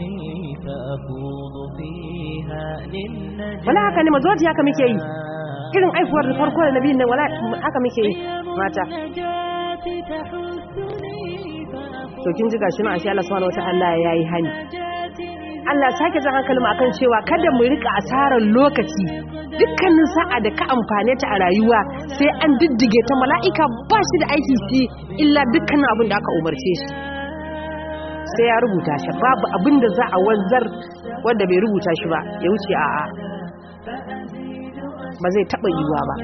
wala haka ne mazuwa haka muke yi irin aifuwar da farko da nabi nan wala haka muke yi mata to kin ji gashi na ashe Allah subhanahu wataala yayi hani Allah sake jan hankalin mu akan cewa kada mu rika asarar lokaci dukkanin sa'a da ka amfane ta a rayuwa sai an diddige ta mala'ika ba shi da aiki shi illa dukkanin abin da aka umarce shi sai ya rubuta shi babu abin da za a wanzar wanda bai rubuta shi ba ya wuce a'a ba zai taba yiwuwa ba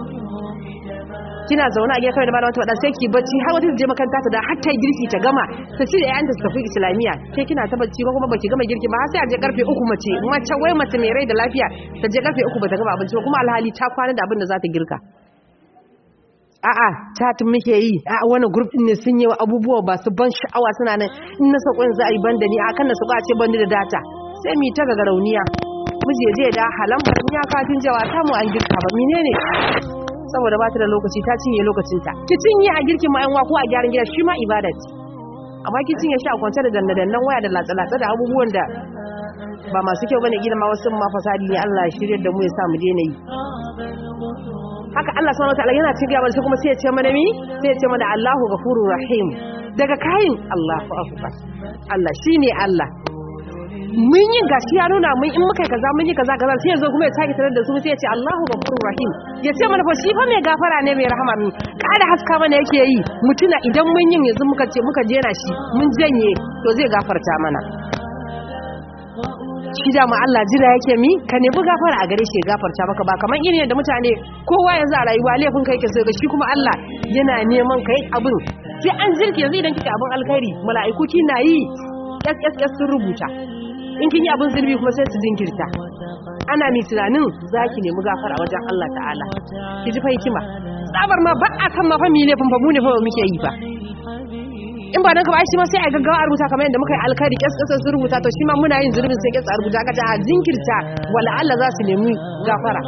kina zaune a gida kawai da malama ta faɗa sai ki bacci har wata je makaranta ta da har ta girki ta gama ta ci da ƴaƴanta su tafi islamiyya ke kina ta bacci ba kuma baki gama girki ba har sai a je karfe uku mace mace wai mace mai rai da lafiya ta je karfe uku bata gama abinci ba kuma alhali ta kwana da abin da za ta girka a'a chatin muke yi a'a wani group din ne sun yi abubuwa ba su ban sha'awa suna nan in na sako za a yi banda ni akan na sako a ce banda da data sai mu ta ga rauniya muje je da halan ban ya katin jawa ta mu an girka ba menene saboda ba ta da lokaci ta cinye lokacin ta ki cinye a girkin ma yan ko a gyaran gida shi ma ibada ce amma ki cinye shi a kwance da dandadannan waya da latsa-latsa da abubuwan da ba masu kyau bane gina ma wasu ma fasadi ne Allah ya shirye da mu ya sa mu daina yi haka Allah subhanahu wataala yana cikin gaba sai kuma sai ya ce mana mi sai ya ce mana Allahu ghafurur rahim daga kayin Allahu akbar Allah shine Allah mun yi gashi ya nuna mun in muka kaza mun yi kaza kaza sai yazo kuma ya sake tarar da su sai ya ce Allahu ghafurur rahim ya ce mana fa shi fa mai gafara ne mai rahama ne kada haska mana yake yi mutuna idan mun yin yanzu muka ce muka jera shi mun janye to zai gafarta mana shi da ma Allah jira yake mi ka nemi gafara a gare shi ya gafarta maka ba kamar irin yadda mutane kowa yanzu a rayuwa laifin kai ke sai ga shi kuma Allah yana neman kai abin sai an jirki yanzu idan kika abin alkhairi mala'iku kina yi ƙasƙasƙas sun rubuta in kin yi abin zunubi kuma sai su jinkirta ana mai tunanin za ki nemi gafara wajen Allah ta'ala ki ji fa hikima tsabar ma ba a kan ma fa mi laifin ba mu ne fa muke yi ba in ba dan ka ba shi ma sai a gaggawa a rubuta kamar yadda muka yi alkhairi ƙasƙasƙas sun rubuta to shi ma muna yin zunubin sai ƙasa a rubuta aka ce a jinkirta wala Allah za su nemi gafara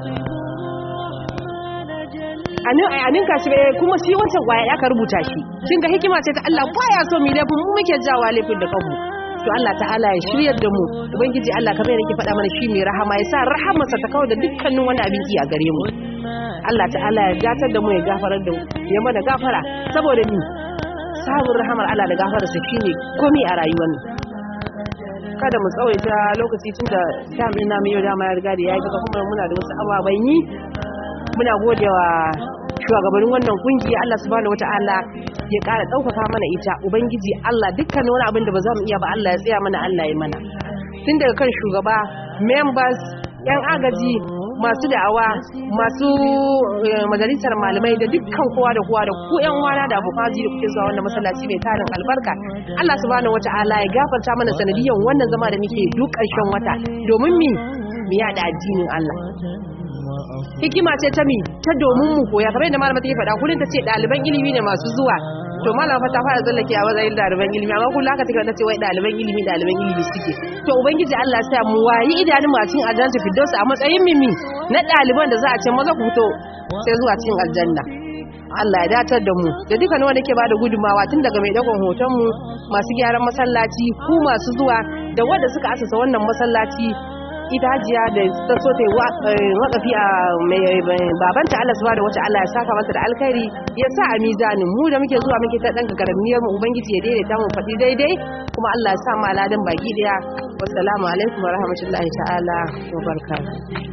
a ninka shi bai kuma shi wancan kwaya ya ka rubuta shi kin ga hikima ce ta Allah baya so mu laifin mu muke jawa laifin da kanmu to Allah ta'ala ya shiryar da mu ubangiji Allah kamar yadda yake faɗa mana shi mai rahama ya sa rahamarsa ta kawo da dukkanin wani abin ki a gare mu Allah ta'ala ya gatar da mu ya gafarar da mu ya mana gafara saboda ni sabon rahamar Allah da gafararsa shine komai a rayuwar mu kada mu tsawaita lokaci tun da damin namu yau dama ya riga da ya yi kuma muna da wasu ababen yi muna godewa shugabannin wannan kungiya Allah subhanahu wata'ala ya ƙara ɗaukaka mana ita ubangiji Allah dukkan wani abin da ba za mu iya ba Allah ya tsaya mana Allah ya mana tun daga kan shugaba members yan agaji masu da'awa masu majalisar malamai da dukkan kowa da kowa da ku yan wana da abokan da kuke zuwa wannan masallaci mai tarin albarka Allah subhanahu wata'ala ya gafarta mana sanadiyan wannan zama da muke duk ƙarshen wata domin mi mu yada addinin Allah hikima ce ta mi ta domin mu koya kamar yadda malama take faɗa kullun ta ce ɗaliban ilimi ne masu zuwa to malama fa ta fara tsallake a matsayin ɗaliban ilimi amma kullum haka take ta ce wai ɗaliban ilimi ɗaliban ilimi suke to ubangiji Allah ya sa mu wayi idanun mu a cikin aljanna firdaus a matsayin mimi na ɗaliban da za a ce maza ku fito sai zuwa cikin aljanna Allah ya datar da mu da dukkan wanda ke bada gudumawa tun daga mai dagon hoton mu masu gyaran masallaci ku masu zuwa da wanda suka asasa wannan masallaci ita hajiya da ta so ta yi wakafi a babanta Allah subhanahu wata Allah ya saka mata da alkhairi ya sa a mizanin mu da muke zuwa muke ta dan garamniyar mu ubangiji ya daidaita mu faɗi daidai kuma Allah ya sa mu aladan baki daya wassalamu alaikum wa rahmatullahi ta'ala wa barakatuh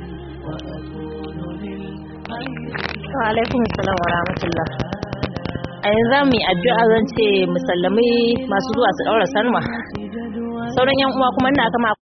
wa alaikum assalam wa rahmatullah a yanzu mu yi addu'a zan ce musallamai masu zuwa su daura sanwa sauran yan uwa kuma ina kama